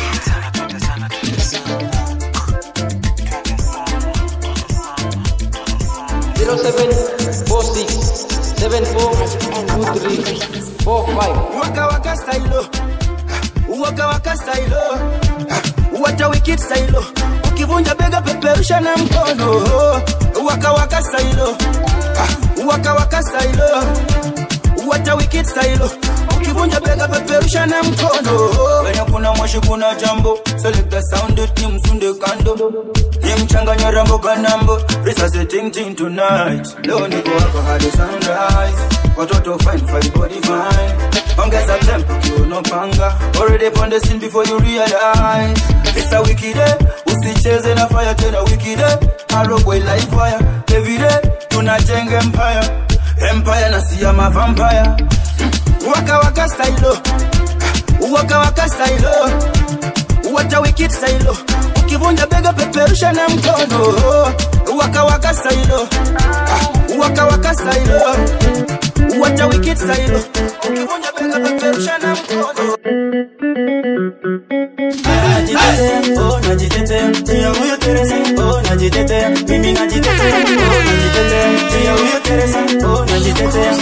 zero seven four six seven four two three four five. Waka waka style Waka waka style Wata wikit style Ukivunja bega peperusha na mkono Waka waka style Waka waka style Wata wikit style Ukivunja bega peperusha na mkono Wenye kuna moshi kuna jambo Select the sound it ni msunde kando Ni mchanganya rambo kanambo Risasi ting ting tonight Leo niko wako hadi sunrise Watoto fine fine body fine Ongeza tempo kiuno panga Already on the scene before you realize It's a wicked day Usicheze na fire tena wicked day Arogwe live fire Every day tunajenga empire Empire na siya ma vampire Waka waka style Waka waka style Wata wicked style Ukivunja bega peperusha na mkono Waka waka style Waka waka style Wata wicked style Ukivunja bega peperusha na mkono Najitetea, oh najitetea, tia huyo Teresa, oh najitetea, mimi najitetea, oh najitetea, tia huyo Teresa, oh najitetea.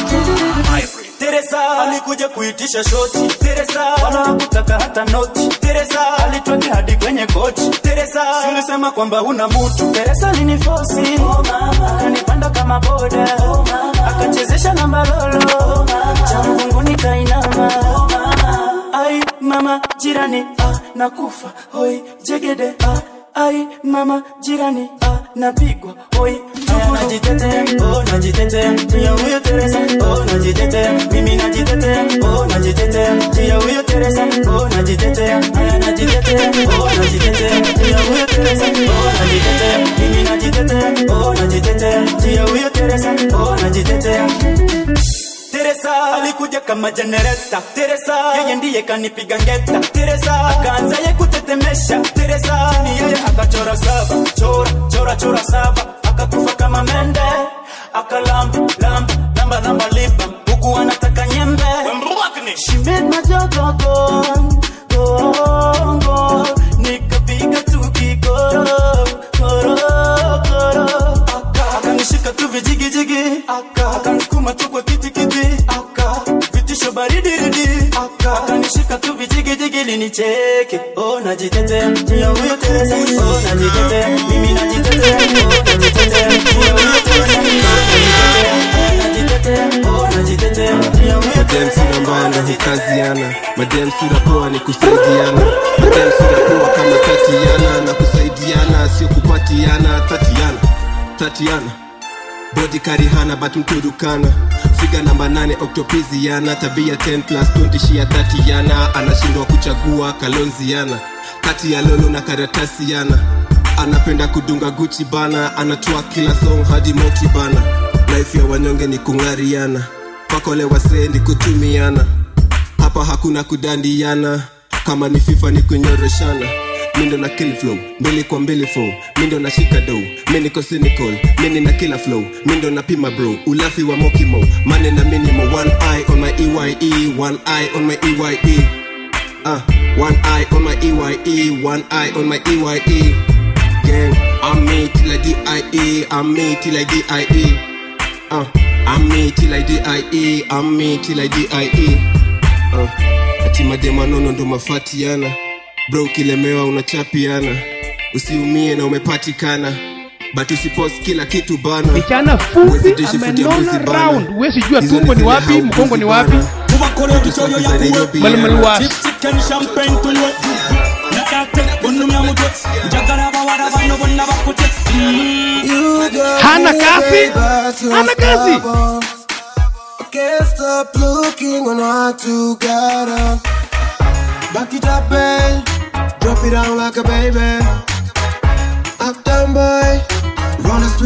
Teresa alikuja kuitisha shoti, Teresa wala hakutaka hata noti, Teresa alitweka hadi kwenye kochi, Teresa si ulisema kwamba huna mutu, Teresa alinifosi, oh mama, akanipanda kama boda, oh mama, akachezesha namba lolo, oh mama, cha mvunguni kainama, oh mama, ai mama jirani, ah, nakufa, hoi jegede, ah, ai mama jirani, ah, napigwa, hoi Aya, najitetea, oh najitetea, tia huyo Teresa, oh najitetea, mimi najitetea, oh najitetea, tia huyo Teresa, oh najitetea, aya najitetea, oh najitetea, tia huyo Teresa, oh najitetea, mimi najitetea, oh najitetea, tia huyo Teresa, oh najitetea. Teresa alikuja kama jenereta Teresa yeye ndiye kanipiga ngeta Teresa akaanza ye kutetemesha Teresa ni yeye akachora saba chora chora chora saba akakufa kama mende akalamba lamba lamba lamba lipa huku anataka nyembe She made my job go gone gone gone nikapiga tu kikoro koro koro aka akanishika tu vijigijigi aka akanisukuma tu kwa kitikiti aka vitisho baridi ridi aka akanishika tu vijigijigi linicheke oh najitetea tia huyo Teresa oh najitetea mimi najitetea oh najitetea tia huyo Teresa oh najitetea najitetea oh najitetea tia huyo madem sura mbaya ndo hukaziana madem sura poa ni kusaidiana madem sura poa kama tatiana na kusaidiana sio kupatiana tatiana tatiana bodi karihana but mturukana figa namba nane oktopiziana tabia 10 plus 20 shia tatiana anashindwa kuchagua kalonziana kati ya lolo na karatasiana anapenda kudunga guchi bana anatoa kila song hadi moti bana life ya wanyonge ni kung'ariana pakole wasee ni kutumiana hapa hakuna kudandiana kama ni fifa ni kunyoroshana mindo na kill flow mbili kwa mbili fo mindo na shika dough mi niko cynical mini na kila flow mindo na pima bro ulafi wa mokimo mane na minimo one eye on my eye one eye on my eye uh, one eye on my eye one eye on my eye gang i'm me till i die i'm me till i die uh, i'm me till i die i'm me till i die uh, ati mademanono ndo mafatiana bro ukilemewa unachapiana usiumie na umepatikana but usipost kila kitu bana Kijana fupi amenona round, huwezi jua tumbo ni wapi, mkongo ni wapi. Malmalwa. Hana kazi, hana kazi. Can't stop looking on what you got on. Back it up, babe. Drop it down like a baby. Uptown boy. Run the street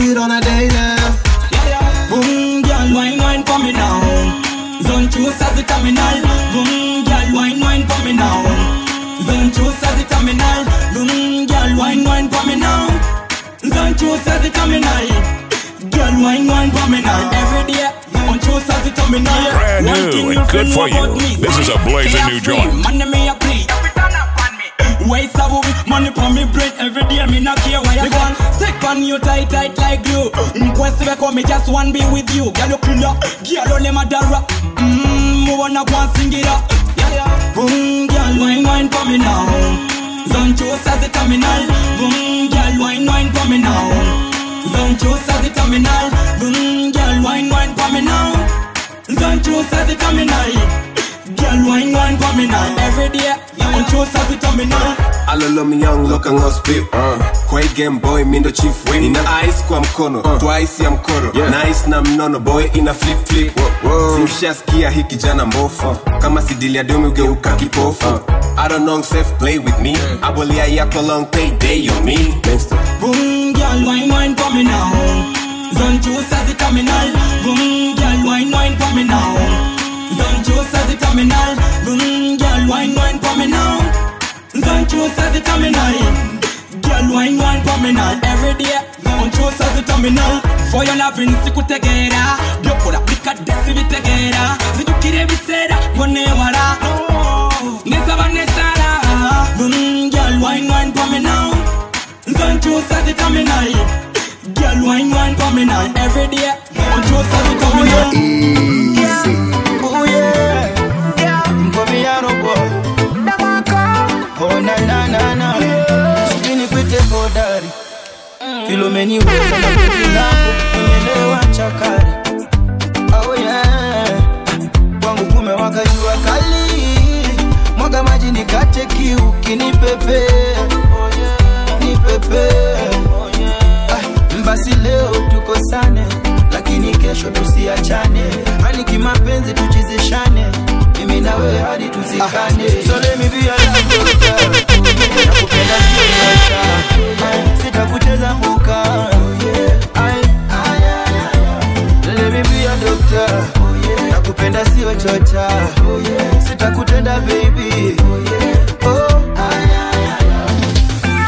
it on a daily. Boom, girl, wine, wine for me now. Zone choose as the terminal. Boom, girl, wine, wine for me now. Zone choose as the terminal. Boom, girl, wine, wine for me now. Zone choose as the terminal. Girl, wine, wine for me now. Every day, on choose as the terminal. Brand One new thing and nothing good for about you. me. This is a blazing new Carefree, joint. Man, me a plea. Waste of money for me brain every day. Me not care why you gone. Stick on you tight, tight like glue. Quest we come, me just want be with you. Girl, you killer. Girl, only my dara. Mmm, me wanna go and sing it up. Yeah, yeah. Boom, girl, wine, wine for me now. Zone choose as the terminal. Boom, girl, wine, wine for me now. Zone choose as the terminal. Boom, girl, wine, wine for me now. Zone choose as the terminal. Girl, wine, wine for me now. Every day, on choose as the terminal. alolo mnyang loka ngospi uh. kwa hii game boy mindo chief win ina ice kwa mkono uh. twice ya mkoro yeah. nice na mnono boy ina flip flip simshaskia hii kijana mbofu kama sidili ya domi ugeuka kipofu I don't know safe play with me abolia yako long payday on me Boom, girl, wine, wine for me now. Zone choose as the terminal. Boom, girl, wine, wine for me now. Zone choose as the terminal. Boom, girl, wine, wine for me now. Zone choose as the terminal. Girl, wine, wine for me now. Every day, on choose as the terminal. For your loving, sikutegera. Byokora bikadesi bitegera. Zijukire bisera, bonewara. Nesaba nesara. Boom, girl, wine, wine for me now. Zone choose as the terminal. Girl, wine, wine for me now. Every day, on choose as the terminal. Oh yeah, yeah, Mkomiano boy. Oh na na na na. Subini kwite hodari. Filomeni weza na penzi lako nimelewa chakari. Oh yeah. Kwangu kumewaka jua kali. Mwaga maji nikate kiu kinipepe. Oh yeah. Nipepe. Oh yeah. Ah, basi leo tukosane lakini kesho tusiachane hani kimapenzi tuchizishane mimi na wewe hadi tuzikane so let me be your love doctor nakupenda sio chocha sitakucheza mbuka Ai, ai, ai, ai. let me be your doctor nakupenda sio chocha sitakutenda baby oh ai, ai, ai.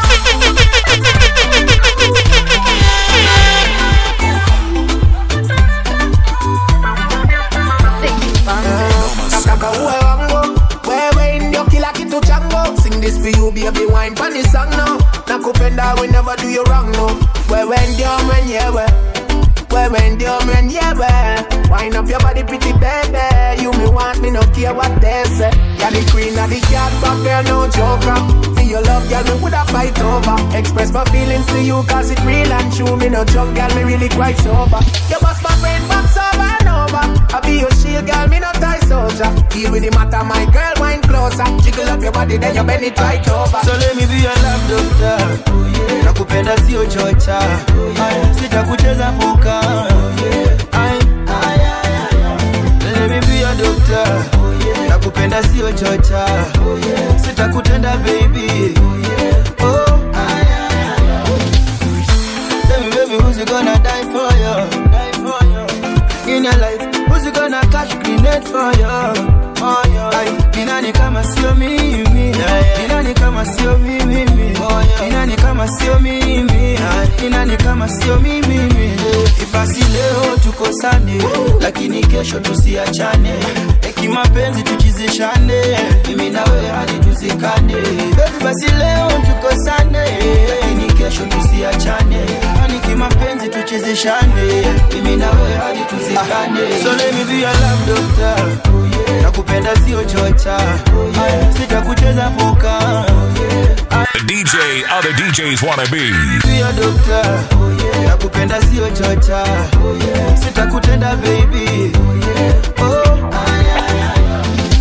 Nataka uwe wangu wewe ndio kila kitu changu sing this for you baby wine pani song no nakupenda we never do you wrong no wewe ndio mwenyewe wewe ndio mwenyewe wine up your body pretty baby you me want me no care what they say you're the queen of the cat but girl no joker for your love girl me woulda fight over express my feelings to you cause it real and true me no joke girl me really quite sober you bust my brain box over and over I be your shield girl me no tie soldier deal with the matter my girl wine closer jiggle up your body then you bend it right over So let me be your love doctor nakupenda sio chocha Ai, sitakucheza mbuka Ai, ai, ai, ai. let me be your doctor nakupenda sio chocha sitakutenda baby oh ai, ai, ai. Tell me baby who's gonna die for you die for you in your life who's gonna catch grenade for you oh, yeah. Ai, ni nani kama sio mimi ni nani kama sio mimi ni nani kama sio mimi ni nani kama sio mimi ibasi leo tukosane lakini kesho tusiachane kimapenzi tuchizishane mimi na wewe hadi tuzikane baby basi leo tukosane lakini kesho tusiachane hani kimapenzi tuchizishane mimi na wewe hadi tuzikane so let me be your love doctor nakupenda sio chocha Ay, sitakucheza puka The DJ other DJs wanna be. Sio dokta nakupenda sio chocha sitakutenda baby oh, ay, ay, ay.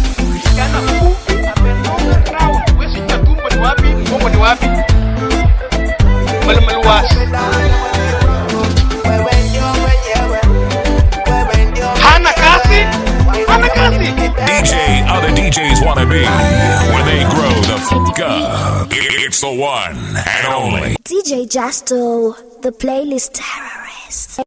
hana kasi hana kasi DJ other DJs wanna be. When they grow the fuck up. It's the one and only. DJ Justo, the playlist terrorist. best.